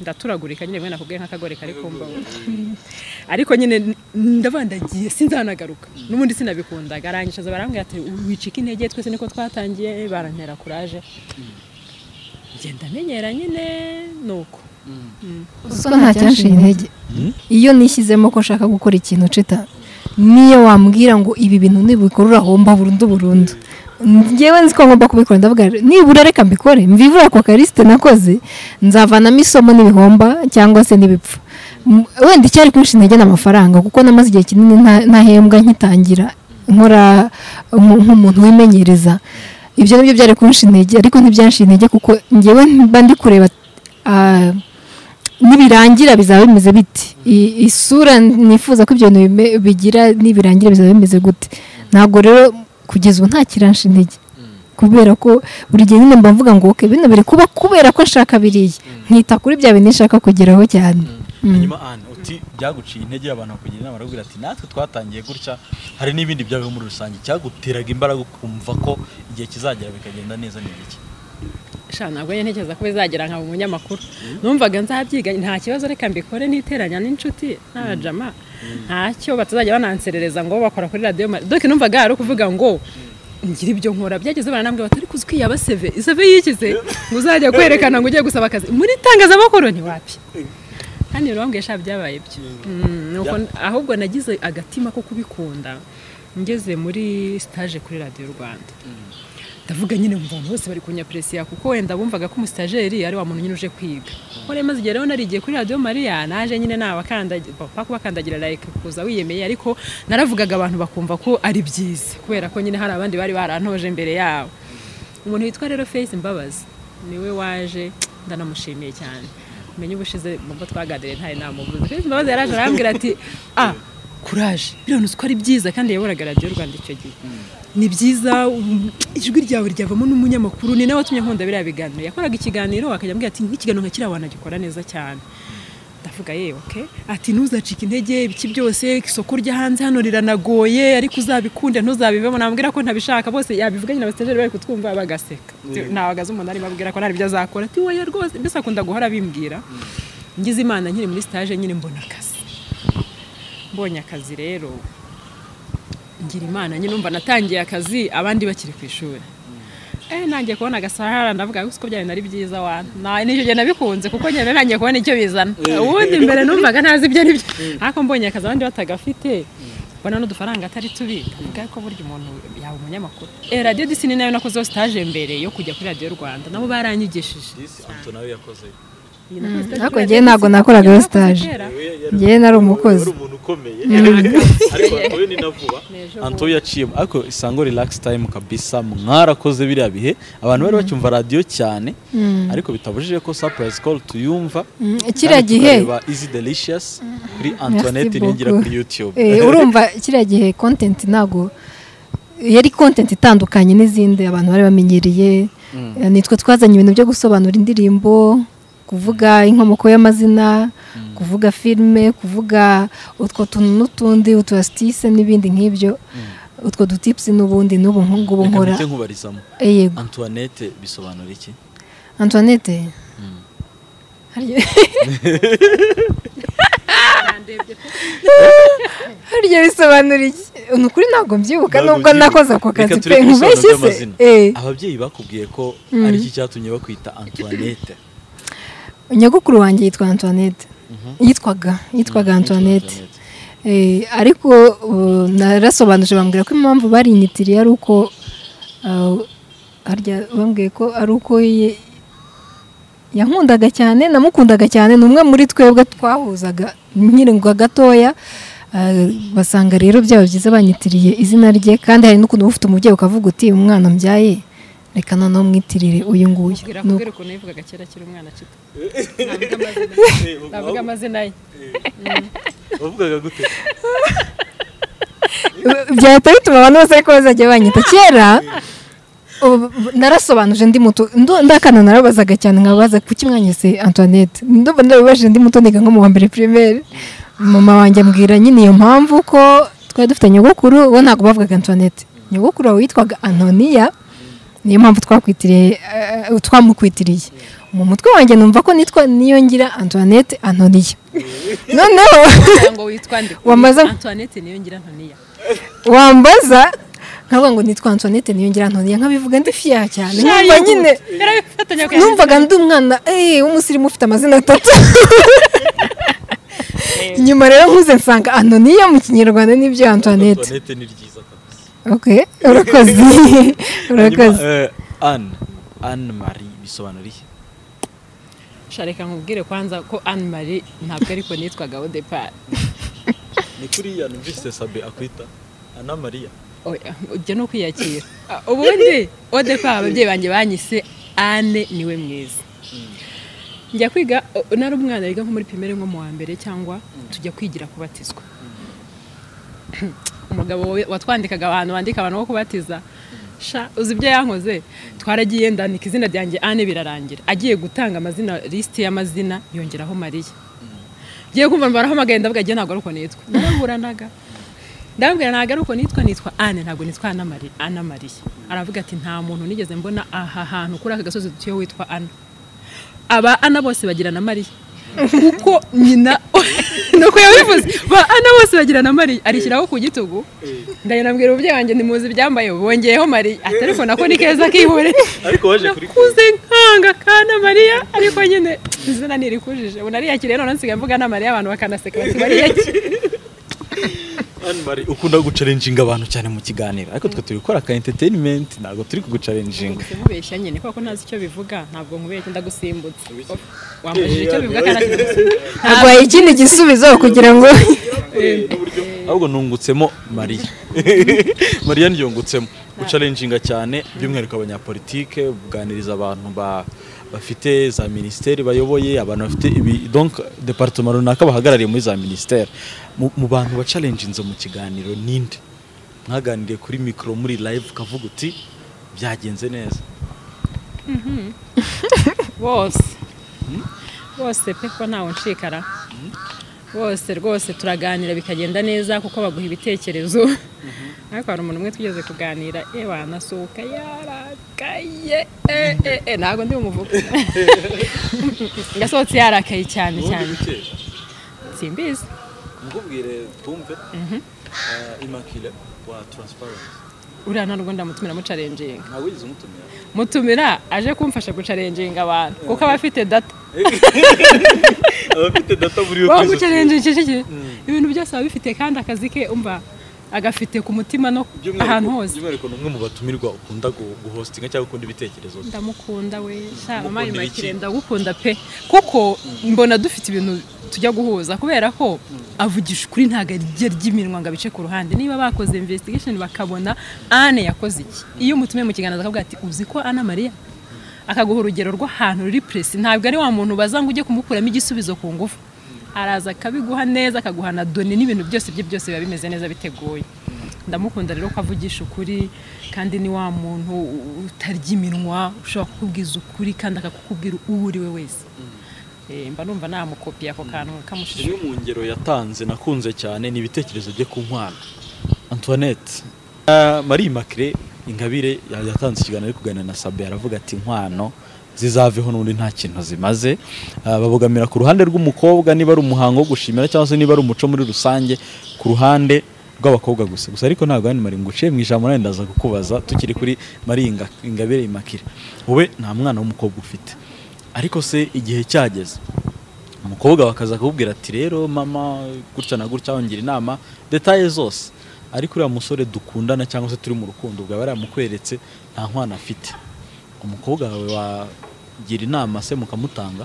ndaturagurika nyine bimwe nakubwiye nk'akagore kari kumbaho ariko nyine ndavuga ndagiye sinzanagaruka n'ubundi sinabikundaga arangiza barambwira ati wicika intege twese niko twatangiye barantera kuraje ngenda menyera nyine nuko gusa nta cyanshiye intege iyo nishyizemo ko nshaka gukora ikintu cita niyo wambwira ngo ibi bintu nibikora urahomba burundu burundu ngewe nzi ko ngomba kubikora ndavuga rero, nibura reka mbikore mvivura ako karisite nakoze nzavanamo isomo n'ibihomba cyangwa se n'ibipfu M- wenda icyari kwinshi intege ni amafaranga kuko namaze igihe kinini nta- ntahembwa nkitangira nkora nk- nk'umuntu wimenyereza ibyo nibyo byari kunshi intege ariko ntibyanshiye intege kuko ngewe mba ndi kureba ah, nibirangira bizaba bimeze biti I- isura nifuza ko ibyo bintu bime- bigira nibirangira bizaba bimeze gute ntabwo rero kugeza ubu nta kiransha intege kubera ko buri gihe nyine mba mvuga ngo okay bino biri kuba kubera ko nshaka biriya nkita kuri bya bintu nshaka kugeraho cyane hanyuma anne uti byaguciye intege abantu bakugira inama barakubwira ati natwe twatangiye gutya hari n'ibindi byabaho muri rusange cyaguteraga imbaraga ukumva ko igihe kizagera bikagenda neza ni iki sha ntabwo njye ntekereza ko bizagera nkaba umunyamakuru numvaga nzabyiga nta kibazo reka mbikore niteranya n'inshuti n'abajama ntacyo batazajya bananserereza ngo bakora kuri radiyo Ma- doke numvaga hari ukuvuga ngo ngira ibyo nkora byageze baranambwira bati ariko uzwi yaba seve iseve yikize ngo uzajya kwerekana ngo ugiye gusaba akazi muri itangazamakuru ni wapi kandi rero sha byabaye byo Mm, nuko n- ahubwo nagize agatima ko kubikunda ngeze muri stage kuri radiyo rwanda ndavuga nyine mu bantu bose bari kunyapuresiya kuko wenda bumvaga ko umusitajeri ari wa muntu nyine uje kwiga ko rero maze igihe rero narigiye kuri radiyo mariya naje nyine nabakandagira papa kubakandagira like kuza wiyemeye ariko naravugaga abantu bakumva ko ari byiza kubera ko nyine hari abandi bari barantoje mbere yabo umuntu witwa rero Faith Mbabazi niwe waje ndanamushimiye cyane kumenya ubushize mu bwo twaganiriye ntayo namuvuze Faith Mbabazi yaraje arambwira ati ah kuraje biriya uzi ko ari byiza kandi yayoboraga radiyo rwanda icyo gihe ni byiza um, ijwi ryawe ryavamo n'umunyamakuru ni nawe watumye nkunda biriya biganiro yakoraga ikiganiro akajya ambwira ati nk'ikiganiro nka kiriya wanagikora neza cyane ndavuga yewe okay ati ntuzacike intege ibiki byose isoko rya hanze hano riranagoye ariko uzabikunde ntuzabivemo nambwira ko ntabishaka bose yabivuga nyina abasitageri bari kutwumva bagaseka ntabagaze umuntu arimo abwira ko ntabyo azakora ati wowe rwose mbese akunda guhora bimbwira ngize imana nyine muri stage nyine mbona akazi mbonye akazi rero ngira imana nyine numva natangiye akazi abandi bakiri ku ishuri eh nangiye kubona agasahara ndavuga ko byari nari byiza wa na n'icyo gihe nabikunze kuko nyine nangiye kubona icyo bizana ubundi mbere numvaga ntazi ibyo ari byo ariko mbonye akazi abandi batagafite mbona n'udufaranga atari tubi ndavuga ko burya umuntu yaba umunyamakuru eh radiyo disi ni nayo nakozeho stage mbere yo kujya kuri radiyo rwanda nabo baranyigishije disi anto nawe yakoze ariko njyewe ntabwo nakoragaho Nakoze stage. kera. njyewe nari umukozi wari umuntu ukomeye ariko wowe ni na vuba anto yaciyemo ariko isango relax time kabisa mwarakoze biriya bihe abantu bari bacyumva radiyo cyane ariko bitabujije ko surprise call tuyumva Mm, kiriya Kandi gihe tukareba easy delicious kuri antoinette niyongera beaucoup. kuri youtube Eh, urumva kiriya gihe kontenti ntabwo yari kontenti itandukanye n'izindi abantu bari bamenyereye Eh, nitwe twazanye ibintu byo gusobanura indirimbo kuvuga inkomoko y'amazina kuvuga filime kuvuga utwo tuntu n'utundi utu asitise n'ibindi nk'ibyo utwo dutipusi n'ubundi n'ubu ngubu Reka nkora mpite nkubarizamo Eh, yego antoinette bisobanura iki antoinette harya harya bisobanura iki ni ukuri ntabwo mbyibuka Ntabwo byibuka. nubwo nakoze ako Reka kazi turi pe ku bisobanuro nkubeshye se by'amazina. Eh. ababyeyi bakubwiye ko Mm. ari iki cyatumye bakwita antoinette nyogokuru wanjye yitwa antoinette yitwaga yitwaga antoinette Eh, ariko uh, narasobanuje bambwira ko impamvu barinyitiriye ari uko uh, harya bambwiye ko ari uko ye- yankundaga cyane namukundaga cyane ni umwe muri twebwe twahuzaga nkiringwa gatoya Ah, basanga rero byaba byiza banyitiriye izina rye kandi hari n'ukuntu uba ufite umubyeyi ukavuga uti umwana mbyaye reka noneho mwitirire uyu nguyu Ubwira Ni uko- kubera ukuntu yivugaga kera akiri umwana akita navuga amazina ye wavugaga gute byahita bituma abantu bose ariko bazajya banyita kera ubu- ubu- narasobanuje ndi muto ndo- ndakana narabazaga cyane nkabaza kuki mwanyise antoinette ndumva narababajije ndi muto niga nko mu wa mbere primaire mama wanjye ambwira nyine iyo mpamvu ko twari dufite nyogokuru we ntabwo bavugaga antoinette nyogokuru wawe yitwaga antonia niyo mpamvu twakwitiriye eh, twamukwitiriye mu mutwe wanjye numva ko nitwa niyo ngira antoinette antonia noneho ngo witwandike Wamaze- Antoinette niyo ngira ntoniya wambaza nkavuga ngo nitwa Antoinette niyongera Antonia nkabivuga ndi fiya cyane numva nyine yarabifatanya numvaga ndi umwana eh w'umusirimu ufite amazina atatu nyuma rero nkuze nsanga Antonia mu kinyarwanda nibyo Antoinette antoinette ni ryiza kabisa okay urakoze urakoze anne anne marie bisobanura iki shareka nkubwire kwanza ko Anne Marie ntabwo ariko nitwaga au départ ni kuriya numvise sabe akwita ana maria Oya, ujya no kwiyakira Ah, ubundi odepa ababyeyi banjye banyise ane niwe mwiza njya kwiga o- nari umwana wiga nko muri pimere nko mu wa mbere cyangwa tujya kwigira kubatizwa umugabo we- watwandikaga abantu bandika abantu bo kubatiza sha uzi ibyo yankoze twaragiye ndandika izina ryanjye ane birarangira agiye gutanga amazina lisiti y'amazina yongeraho mariya ngiye kumva barahamagaye ndavuga njye ntabwo ari uko nitwa naraburanaga ndababwira ntabwo ari uko nitwa nitwa ane ntabwo nitwa ana Mari- ana mariya aravuga ati nta muntu nigeze mbona aha hantu kuri aka gasozi dutuyeho witwa ana aba ana bose bagira na mariya kuko nyina nuko yabivuze ba ana bose bagira na mariya arishyiraho ku gitugu ndayanabwira umubyeyi wanjye ntimuzi ibyambaye bongeyeho mariya ati ariko nako ni keza k'ihore ariko waje kuri nakuze nkanga kana mariya ariko nyine izina ntirikujije ubu nariyakiriye none nsigaye mvuga na mariya abantu bakanaseka bati bariyakiriye anne marie ukunda gucarenjinga abantu cyane mu kiganiro ariko twe turi gukora ka entertainment ntabwo turi kugucarenjinga kumubeshya nyine kubera ko ntazi icyo bivuga ntabwo nkubeshya ndagusimbutse wambajije icyo bivuga kandi agwaye ikindi gisubizo kugira ngo ahubwo nungutsemo mariya mariya niyungutsemo gucarenjinga cyane by'umwihariko abanyapolitike kuganiriza abantu ba- bafite za minisiteri bayoboye abantu bafite ibi donc departement runaka bahagarariye muri za minisiteri Mu- mu bantu bacarenjinze mu kiganiro ninde mwaganiriye kuri mikoro muri live ukavuga uti byagenze neza bose bose pe ko ntawe nshikara bose rwose turaganira bikagenda neza kuko baguha ibitekerezo ariko hari umuntu umwe twigeze kuganira ewa nasohoka yarakaye e, e, e, ntabwo ndi umuvugo yasohotse yarakaye cyane cyane simbizi mukubwire twumve imakire wa transparence uriya ntabwo ndamutumira mucarenjinga ntawe wigeze umutumira mutumira aje kumfasha gucarenjinga abantu kuko aba afite data abafite data buriyo wowe gucarenjingishije ibintu byose aba abifite kandi akazi ke umva agafite ku mutima no ahantu hose by'umwihariko ni umwe mu batumirwa ukunda gu- guhostinga cyangwa ukunda ibitekerezo bye ndamukunda we sha mama Umukundira iki? imakire ndagukunda pe kuko mbona dufite ibintu tujya guhuza kubera ko avugisha ukuri ntabwo arijya ry'iminwa ngo abice ku ruhande niba bakoze investigation bakabona ane yakoze iki iyo umutumiye mu kiganza akavuga ati uzi ko ana mariya akaguha urugero rw'ahantu ruri presi ntabwo ari wa muntu baza ngo ujye kumukuramo igisubizo ku ngufu araza akabiguha neza akaguha na doni n'ibintu byose bye byose biba bimeze neza biteguye ndamukunda rero ko avugisha ukuri kandi ni wa muntu utarya iminwa ushobora kukubwiza ukuri kandi akakubwira uwo uri we wese Eh, mba numva namukopiye ako kantu kamushishura zimwe mu ngero yatanze nakunze cyane ni ibitekerezo bye ku nkwano antoinette Ah, marie immaculee ingabire ya- yatanze ikiganiro ari kuganira na sabe aravuga ati inkwano zizaveho n'ubundi nta kintu zimaze Ah, babogamira ku ruhande rw'umukobwa niba ari umuhango wo gushimira cyangwa se niba ari umuco muri rusange ku ruhande rw'abakobwa gusa gusa ariko ntabwo hano marie nguciye mu ijambo nawe ndaza kukubaza tukiri kuri marie Inga- ingabire immaculee wowe nta mwana w'umukobwa ufite ariko se igihe cyageze umukobwa bakaza akakubwira ati rero mama gutya na gutya wongira inama detaye zose ariko uriya musore dukundana cyangwa se turi mu rukundo bwaba yaramukweretse nta nkwano afite umukobwa wawe wagira inama se mukamutanga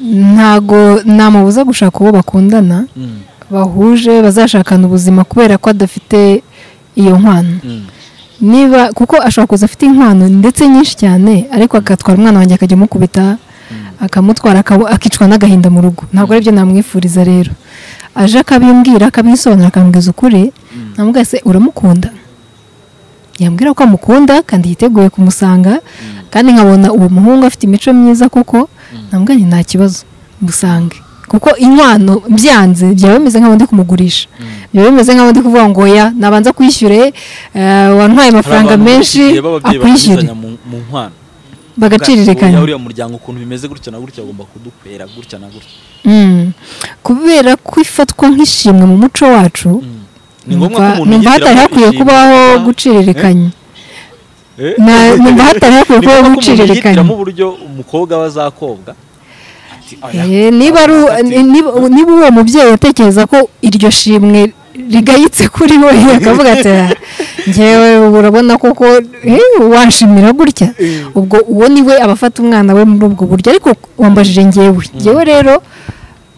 ntago namubuza gushaka uwo bakundana Mm, bahuje bazashakana ubuzima kubera ko adafite iyo nkwano mm, niba kuko ashobora kuza afite inkwano ndetse nyinshi cyane ariko agatwara umwana wanjye akajya amukubita akamutwara akabo- akicwa n'agahinda mu rugo ntabwo aribyo namwifuriza rero aje akabimbwira akabisobanura akambwiza ukuri namubwira se uramukunda yambwira ko amukunda kandi yiteguye kumusanga kandi nkabona uwo muhungu afite imico myiza kuko namubwira nti nta kibazo musange kuko inkwano byanze byaba bimeze nk'aho ndi kumugurisha biba bimeze nk'aho ndi kuvuga ngo ya nabanza kwishyure eh, wantwaye hari amafaranga abantu menshi bafite igihe b'ababyeyi akwishyure bakanyuzanya mu- mu nkwano bagaciririkanya Uriya- uriya muryango ukuntu bimeze gutya na gutya bagomba kudukwera gutya na gutya Mm. kubera ko ifatwa nk'ishimwe mu muco wacu Mm. ni ngombwa ko numva- umuntu numva yigira hatari muri hakwiye iyi kubaho minota- guciririkanya Eh? Na- numva hatari hakwiye Ni ngombwa kubaho ko umuntu guciririkanya yihitiramo uburyo umukobwa we azakobwa ati, oya, Eh, niba ari u- ati, ni- niba niba uwo mubyeyi atekereza ko iryo shimwe rigayitse kuri we akavuga ati "Ah, njyewe ubu urabona koko eh, wanshimira gutya ubwo uwo ni we aba afata umwana we muri ubwo buryo ariko wambajije njyewe njyewe rero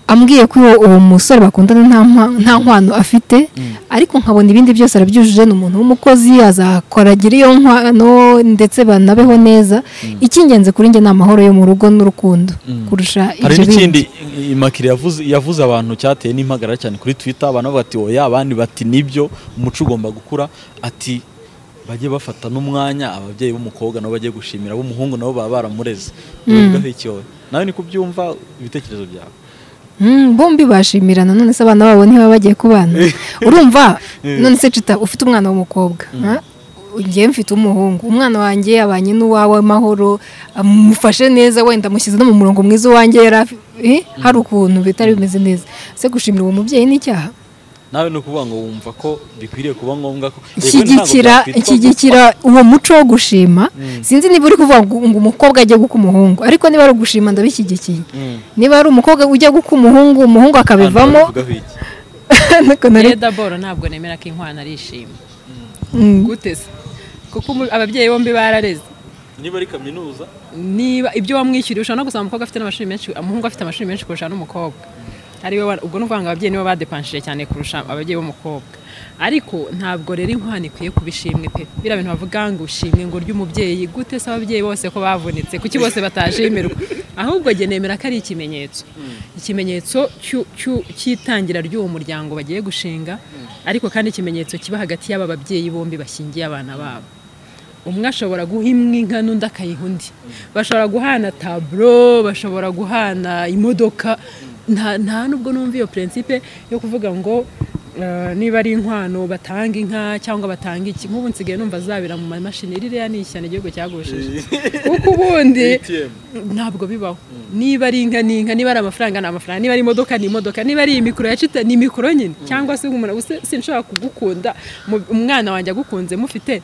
ambwiye ko uwo- uwo musore bakundana nta nka- nta nkwano afite ariko nkabona ibindi byose arabyujuje ni umuntu w'umukozi azakora agira iyo nkwano ndetse banabeho neza icy'ingenzi kuri njye ni amahoro yo mu rugo n'urukundo Mm. kurusha hari ibyo bindi n'ikindi imakire yavuze yavuze abantu cyateye n'impagarara cyane kuri twitter abantu bavuga ati oya abandi bati nibyo umuco ugomba gukura ati bajye bafata n'umwanya ababyeyi b'umukobwa nabo bajye gushimira ab'umuhungu nabo baba baramureze ubivugaho iki wowe nawe ni kubyumva ibitekerezo byawe Mm, bombi bashimirana none se abana babo niba bagiye kubana urumva none se cita ufite umwana w'umukobwa ha? njyewe mfite umuhungu umwana wanjye yabanye n'uwawe amahoro amufashe neza wenda amushyize no mu murongo mwiza uwanjye yari afi- eh, hari ukuntu bitari bimeze neza se gushimira uwo mubyeyi ni icyaha nawe ni ukuvuga ngo wumva ko bikwiriye kuba ngombwa ko Yego, nshyigikira ntabwo byakwitwa nshyigikira uwo muco wo gushima sinzi niba uri kuvuga ngo ngo umukobwa ajye guka umuhungu ariko niba ari ugushima ndabishyigikiye Mm. niba ari umukobwa ujya guka umuhungu umuhungu Hano akabivamo babivugaho iki? niko nari reda boro ntabwo nemera ko inkwano ari ishimwe Mm. guteze kuko umu- ababyeyi bombi barareze niba ari kaminuza niba ibyo wamwishyuriye ushobora no gusaba umukobwa afite n'amashuri menshi umuhungu afite amashuri menshi kurusha n'umukobwa ari we wa- ubwo ni ukuvuga ngo ababyeyi nibo badepanshije cyane kurusha ababyeyi b'umukobwa ariko ntabwo rero inkwano ikwiye kuba ishimwe pe biriya bintu bavuga ngo ushimwe ngo ry'umubyeyi gute se ababyeyi bose ko bavunitse kuki bose batashimirwa ahubwo jye nemera ko ari ikimenyetso ikimenyetso cy'u- cy'u- cy'itangira ry'uwo muryango bagiye gushinga ariko kandi ikimenyetso kiba hagati y'aba babyeyi bombi bashingiye abana babo umwe ashobora guha imwe inka n'undi akayiha undi bashobora guhana taburo bashobora guhana imodoka nta nta nubwo numva iyo prinsipe yo kuvuga ngo eh, niba ari inkwano batanga inka cyangwa batanga iki nk'ubu nsigaye numva zabira mu mamashini ririya ni ishyano igihugu cyagushije kuko ubundi ntabwo bibaho niba ari inka ni inka niba ari amafaranga ni amafaranga niba ari imodoka ni imodoka niba ari imikoro ya cita ni imikoro nyine cyangwa se umuntu se- sinshobora kugukunda mu- umwana wanjye agukunze mufite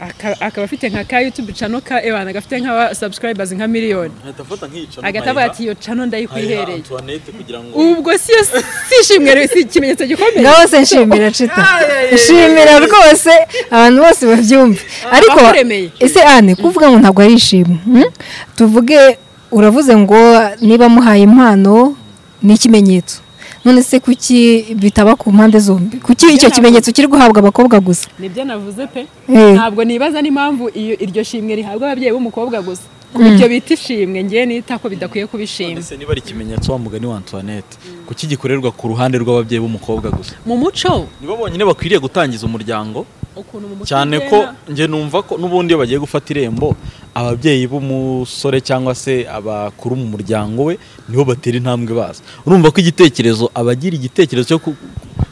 aka- akaba afite nka ka YouTube channel ka Ewan agafite nka subscribers nka miliyoni ahita afata nkica agatavuga ati iyo channel ndayikwihereye Antoinette kugira ngo ubwo si yo si ishimwe rero, si ikimenyetso gikomeye ngaho se nshimira cita nshimira rwose abantu bose babyumve ariko akuremeye. ese ane kuvuga ngo ntabwo ari ishimwe hmm? tuvuge uravuze ngo niba muhaye impano ni ikimenyetso none se kuki bitaba ku mpande zombi kuki icyo kimenyetso kiri guhabwa abakobwa gusa nibyo navuze pe Eh. ntabwo nibaza n'impamvu iyo iryo shimwe rihabwa ababyeyi b'umukobwa gusa ibyo bita ishimwe ngewe nita ko bidakwiye kuba ishimwe Ese niba ari ikimenyetso wa mugani wa Antoinette kuki gikorerwa ku ruhande rw'ababyeyi b'umukobwa gusa mu muco nibo bonyine bakwiriye gutangiza umuryango ukuntu mu muco cyane ugenda- ko njye numva ko n'ubundi iyo bagiye gufata irembo ababyeyi b'umusore cyangwa se abakuru mu muryango we nibo batera intambwe baza urumva ko igitekerezo abagira igitekerezo cyo ku-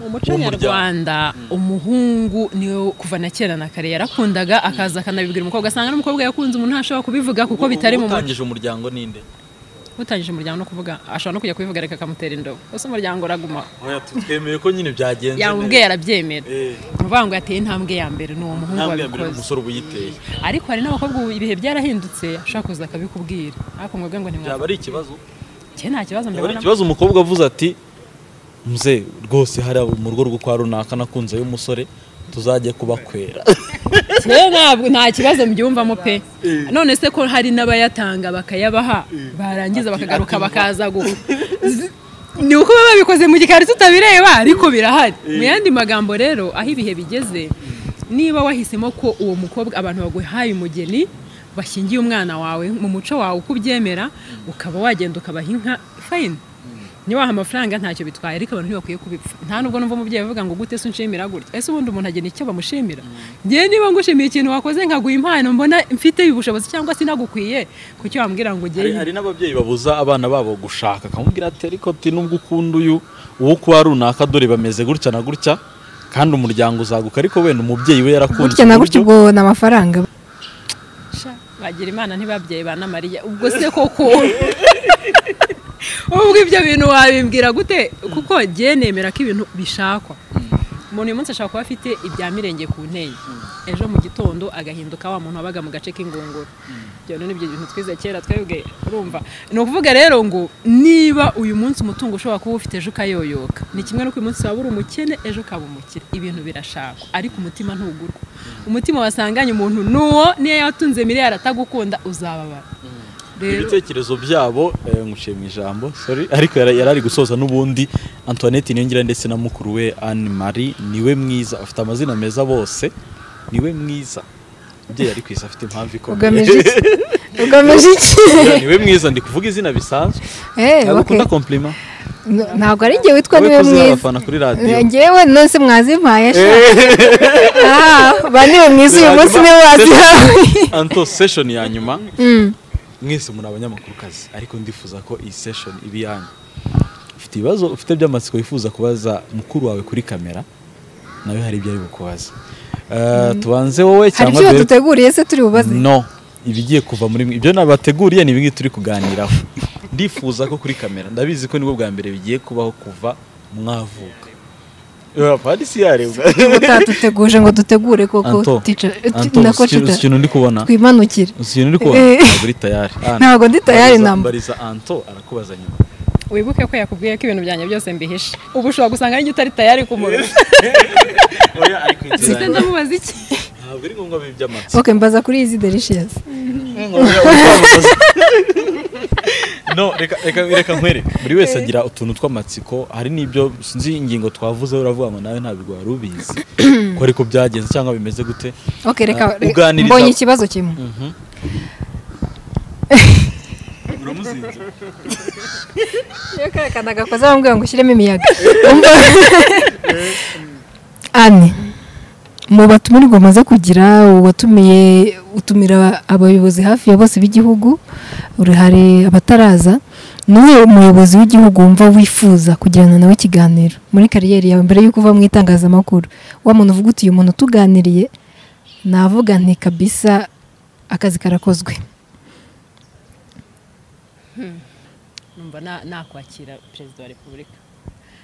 mu muco w'umuryango. nyarwanda umuhungu niwe kuva na kera na kare yarakundaga akaza akanabibwira umukobwa asanga n'umukobwa yakunze umuntu ntashobora kubivuga kuko Ubu- bitari mu muco utangije umuryango ninde utangije umuryango no kuvuga ashobora no kujya kubivuga reka akamutera indobo ese umuryango uraguma Oya, twemeye ko nyine byagenze yamubwiye arabyemera Eh. ni ukuvuga ngo yateye intambwe ya mbere ni uwo muhungu ntambwe ya mbere ni wabikoze umusore uba uyiteye ariko hari n'abakobwa ubu ibihe byarahindutse ashobora kuza akabikubwira ariko mwebwe ngo byaba ntimwavuge ari ikibazo njye nta kibazo byaba ari mbibonamo ikibazo umukobwa avuze ati mze rwose hari mu rugo rwo kwa runaka nakunze y'umusore tuzajye kubakwera Njyewe ntabwo nta kibazo mbyumvamo pe none se ko hari n'abayatanga bakayabaha barangiza bakagaruka bakaza guha ni uko baba babikoze mu gikari tutabireba ariko birahari mu yandi magambo rero aho ibihe bigeze niba wahisemo ko uwo mukobwa abantu baguhaye umugeni bashyingiye umwana wawe mu muco wawe uko ubyemera ukaba wagenda ukabaha inka fayini niba waha amafaranga ntacyo bitwaye ariko abantu ntibakwiye kubipfa nta nubwo numva umubyeyi avuga ngo gute se unshimira gutya ese ubundi umuntu agena icyo bamushimira ngewe niba ngushimiye ikintu wakoze nkaguha impano mbona mfite ubushobozi cyangwa sinagukwiye kuki wambwira ngo hari, ugeye hari n'ababyeyi babuza abana babo gushaka akamubwira ati ariko ati nubwo ukunda uyu uwo kuba runaka dore bameze gutya na gutya kandi umuryango uzaguka ariko wenda umubyeyi we yarakunze gutya na uburyo- gutya ubwo ni amafaranga Sha, bagira imana ntibabyeyi ba na mariya ubwo se koko ubwo ibyo bintu wabimbwira gute kuko ngewe nemera ko ibintu bishakwa umuntu uyu munsi ashobora kuba afite ibya mirenge ku ntege ejo mu gitondo agahinduka wa muntu wabaga mu gace k'ingunguru ibyo rero ni ibyo bintu twize kera twebwe urumva ni ukuvuga rero ngo niba uyu munsi umutungo ushobora kuba ufite ejo ukayoyoka ni kimwe n'uko uyu munsi waba uri umukene ejo ukaba umukire ibintu birashakwa ariko umutima ntugurwa umutima wasanganye umuntu n'uwo niyo yatunze miliyari atagukunda uzababara rero ibitekerezo byabo eh, nguciye mu ijambo sorry ariko yara- yari ari gusoza n'ubundi Antoinette Niyongira ndetse na mukuru we Anne Marie niwe mwiza afite amazina meza bose niwe mwiza ibyo yari kwisa afite impamvu ikomeye ugamije iki ugamije iki niwe mwiza ndi kuvuga izina bisanzwe Eh, ntabwo okay. ukunda compliment N- ntabwo ari njye witwa wowe niwe koze mwiza abafana kuri radio ngewe nonse mwazimpaye sha Ah, ba niwe mwiza uyu munsi niwe wazihawe Anto session ya nyuma Mm. mwese muri abanyamakurukazi ariko ndifuza ko iyi session iba iyanyu ufite ibibazo ufite by'amatsiko wifuza kubaza mukuru wawe kuri kamera nawe hari ibyo ari bukubaza Eh, tubanze wowe hari cyangwa ibyo duhere- baduteguriye se turi bubaze no ibigiye kuva muri mwe ibyo nabateguriye ni ibingibi turi kuganiraho ndifuza ko kuri kamera ndabizi ko nibwo bwa mbere bigiye kubaho kuva mwavuka Eh, padisi yarebwa utaduteguje ngo dutegure koko Anto, tica- Anto, uzi nako ikintu- tuta- uzi ikintu ndi kubona twimanukire uzi ikintu ndi kubona Eh. ntabwo uri tayari Ah, Ntabwo ndi tayari bariza- namba. bariza anto arakubaza nyuma wibuke ko yakubwiye ko ibintu byanjye byose mbihishe ubu ushobora gusanga ari utari tayari kumurusha oya ariko inzira ese ndamubaza iki ntabwo ari ngombwa bibe iby'amatsiko ok mbaza kuri izi delicious no reka reka reka nkwereke buri wese agira utuntu tw'amatsiko hari n'ibyo sinzi ingingo twavuzeho uravuga ngo nawe ntabwo wari ubizi ko ariko byagenze cyangwa bimeze gute ok reka Eh, uganiriza- mbonye ikibazo kimwe uramuzinze Iyo karekana gakoze bambwira ngo ushyiremo imiyaga Umva. ane mu batumirwa amaze kugira uwatumiye utumira abayobozi hafi ya bose b'igihugu uri- hari abataraza niwe umuyobozi w'igihugu wumva wifuza kugirana nawe ikiganiro muri kariyeri yawe mbere y'uko uva mu itangazamakuru wa muntu uvuga uti uyu muntu tuganiriye navuga nti kabisa akazi karakozwe numva na- nakwakira perezida wa repubulika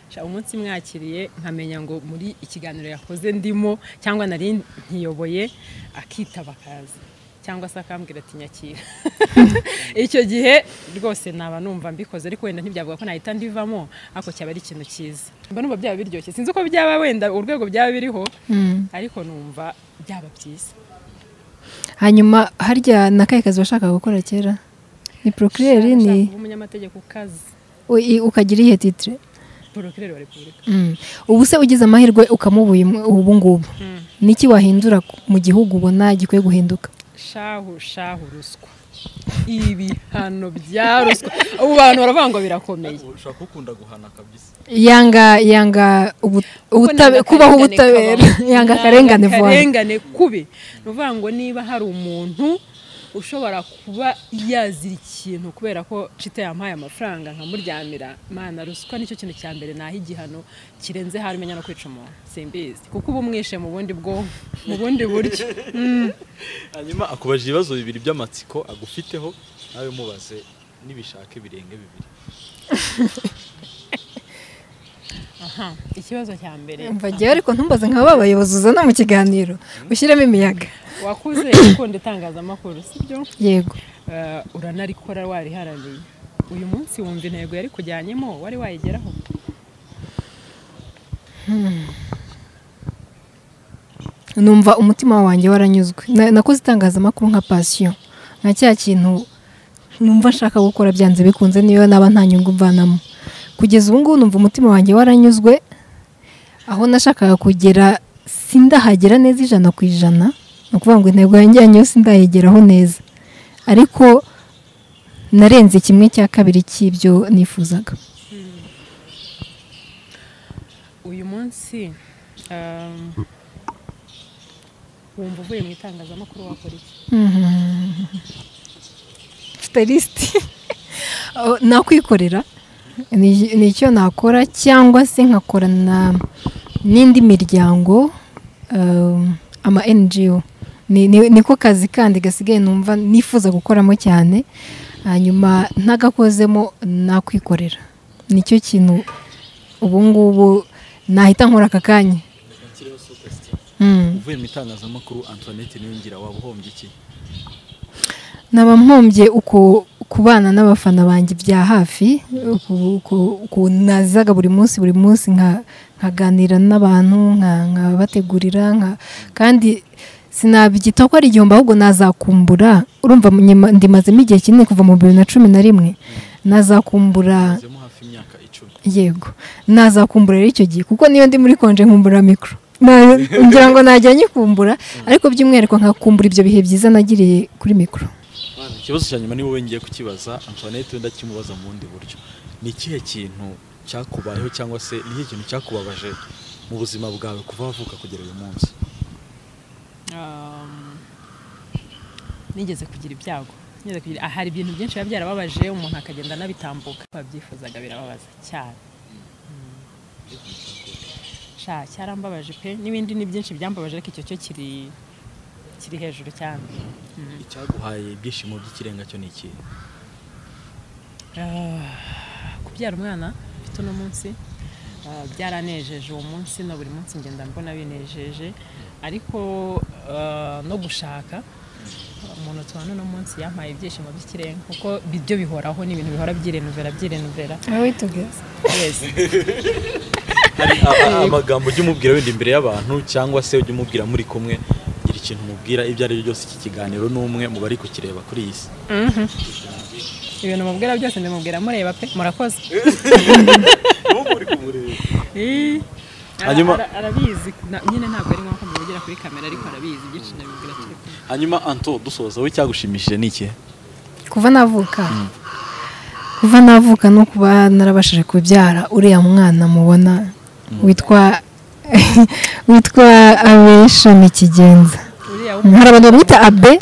Sha, umunsi mwakiriye nkamenya ngo muri ikiganiro yakoze ndimo cyangwa nari nkiyoboye akitaba akaza cyangwa se akambwira ati nyakira icyo gihe rwose naba numva mbikoze ariko wenda ntibyavuga ko nahita ndivamo ariko cyaba ari ikintu cyiza mba numva byaba biryoshye sinzi uko byaba wenda urwego byaba biriho ariko numva byaba byiza hanyuma harya na kahe kazi washakaga gukora kera ni porokireri Sha, ni nashaka kuba umunyamategeko ukaze u- i- ukagira iyihe titire porokireri wa repubulika ubu se ugize amahirwe ukamubuye mu- ubu ngubu niki wahindura ku- mu gihugu ubona gikwiye guhinduka shahu shahu ruswa ibihano bya ruswa ubu bantu baravuga ngo birakomeye ushaka ukunda guhana kabisa yanga yanga ubu- ubutabe- kubaho ubutabera yanga akarengane vuba vuba akarengane kubi ni ukuvuga ngo niba hari umuntu ushobora kuba yazira ikintu kubera ko cita yampaye amafaranga nkamuryamira mana ruswa nicyo kintu cya mbere naho igihano kirenze hari umenya no kwica umuntu simbizi kuko uba umwishe mu bundi bwonko mu bundi buryo hanyuma akubajije ibibazo bibiri by'amatsiko agufiteho nawe mubaze nibishaka ibirenge bibiri aha ikibazo cya mbere mva njyewe ariko ntumbaze nka ba bayobozi uzana mu kiganiro ushyiremo imiyaga wakuze ukunda itangazamakuru sibyo yego Eh, uranarikora wariharaniye uyu munsi wumva intego yari kujyanyemo wari wayigeraho numva umutima wanjye waranyuzwe Na- nakoze itangazamakuru nka pasiyo nka cya kintu numva nshaka gukora byanze bikunze niyo naba nta nyungu mvanamo kugeza ubu ngubu numva umutima wanjye waranyuzwe aho nashakaga kugera sindahagera neza ijana ku ijana ni ukuvuga ngo intego yanjye ya nyose ndayigeraho neza ariko narenze kimwe cya kabiri cy'ibyo nifuzaga uyu munsi eh, wumva uvuye mu itangazamakuru wakora iki sitarisiti nakwikorera ni ni icyo nakora cyangwa se nkakorana n'indi miryango um, ama NGO Ni- ni- niko kazi kandi gasigaye numva nifuza gukoramo cyane hanyuma ntagakozemo nakwikorera nicyo kintu ubu ngubu nahita nkora aka kanya Mm. uvuye mu itangazamakuru antoinette niyongira waba uhombye iki naba mpombye uko kubana n'abafana banjye bya hafi uku- uku- uku nazaga buri munsi buri munsi nka- nkaganira n'abantu nka- nkabategurira nka- kandi sinabyita ko ari igihombo ahubwo nazakumbura urumva nyuma- ndimazemo igihe kinini kuva mu bibiri na cumi na rimwe nazakumbura Mazemo hafi imyaka icumi yego nazakumbura rero icyo gihe kuko niyo ndi muri konje nkumbura mikoro Na- ngira ngo najya nyikumbura ariko by'umwihariko nkakumbura ibyo bihe byiza nagiriye kuri mikoro Mwana, ikibazo cya nyuma ni wowe ngiye kukibaza antoinette wenda kimubaza mu bundi buryo ni ikihe kintu cyakubayeho cyangwa se ni ikihe kintu cyakubabaje mu buzima bwawe kuva wavuka kugera uyu munsi Um, nigeze kugira ibyago Nigeze kugira- ah, hari ibintu byinshi biba byarababaje umuntu akagenda anabitambuka babyifuzaga birababaza cyane Mm. sha cyarambabaje pe n'ibindi ni byinshi byambabaje ariko icyo cyo kiri kiri hejuru cyane Mm. icyaguhaye ibyishimo by'ikirenga cyo ni ikihe Ah, kubyara umwana mfite uno munsi ah, byaranejeje uwo munsi na buri munsi ngenda mbona binejeje ariko ah, no gushaka umuntu tubana uno munsi yampaye ibyishimo by'ikirenga kuko ibyo bihoraho ni ibintu bihora byirenuvera byirenuvera yes hari a- a- amagambo ujya umubwira wenda imbere y'abantu cyangwa se ujya umubwira muri kumwe gira ikintu umubwira ibyo ari byo byose iki kiganiro ni umwe mu bari kukireba kuri iyi si ibintu mubwira byose ndimubwira mureba pe murakoze Eh, ara- Hanyuma- ara- arabizi na- nyine ntabwo ari ngombwa muvugira kuri kamera ariko arabizi byinshi ndabibwira turi kumwe hanyuma anto dusoza wowe cyagushimishije ni ikihe kuva navuka kuva navuka no kuba narabashije kubyara uriya mwana mubona witwa witwa abeshoni kigenza uriya w'umu- hari abantu bamwita abe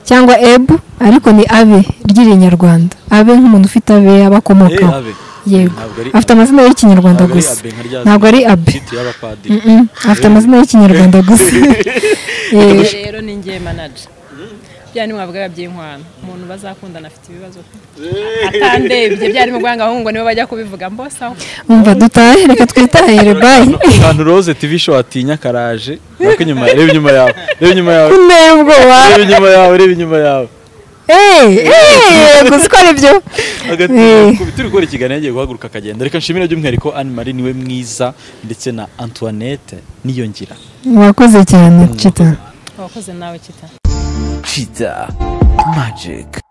cyangwa ebu ariko ni abe ry'irinyarwanda abe nk'umuntu ufite abe aba Eh, akomokaho abe. yego Ntabwo ari afite amazina y'ikinyarwanda Ntabwo ari gusa abe nka rya ntabwo ari zina abe ryitiriwe abapadiri. Mm-mm, afite amazina y'ikinyarwanda gusa Ubu Yego. rero ni ngiye manaja bya ni mwavugaga by'inkwano umuntu bazakundana afite ibibazo pe. atandebye byarimo guhanga ahubwo ngo nibo bajya kubivuga mbosaho umva dutahe reka twitahire bayi ahantu rose tv show atinya karaje reba inyuma reba inyuma yawe reba inyuma yawe kunteye ubwoba reba inyuma yawe reba inyuma yawe gusa ukora ibyo Hagati- turi gukora ikiganiro yagiye guhaguruka akagenda reka nshimire by'umwihariko Anne Marie niwe mwiza ndetse na Antoinette niyongira wakoze cyane cita abakoze nawe kita Cheetah Magic.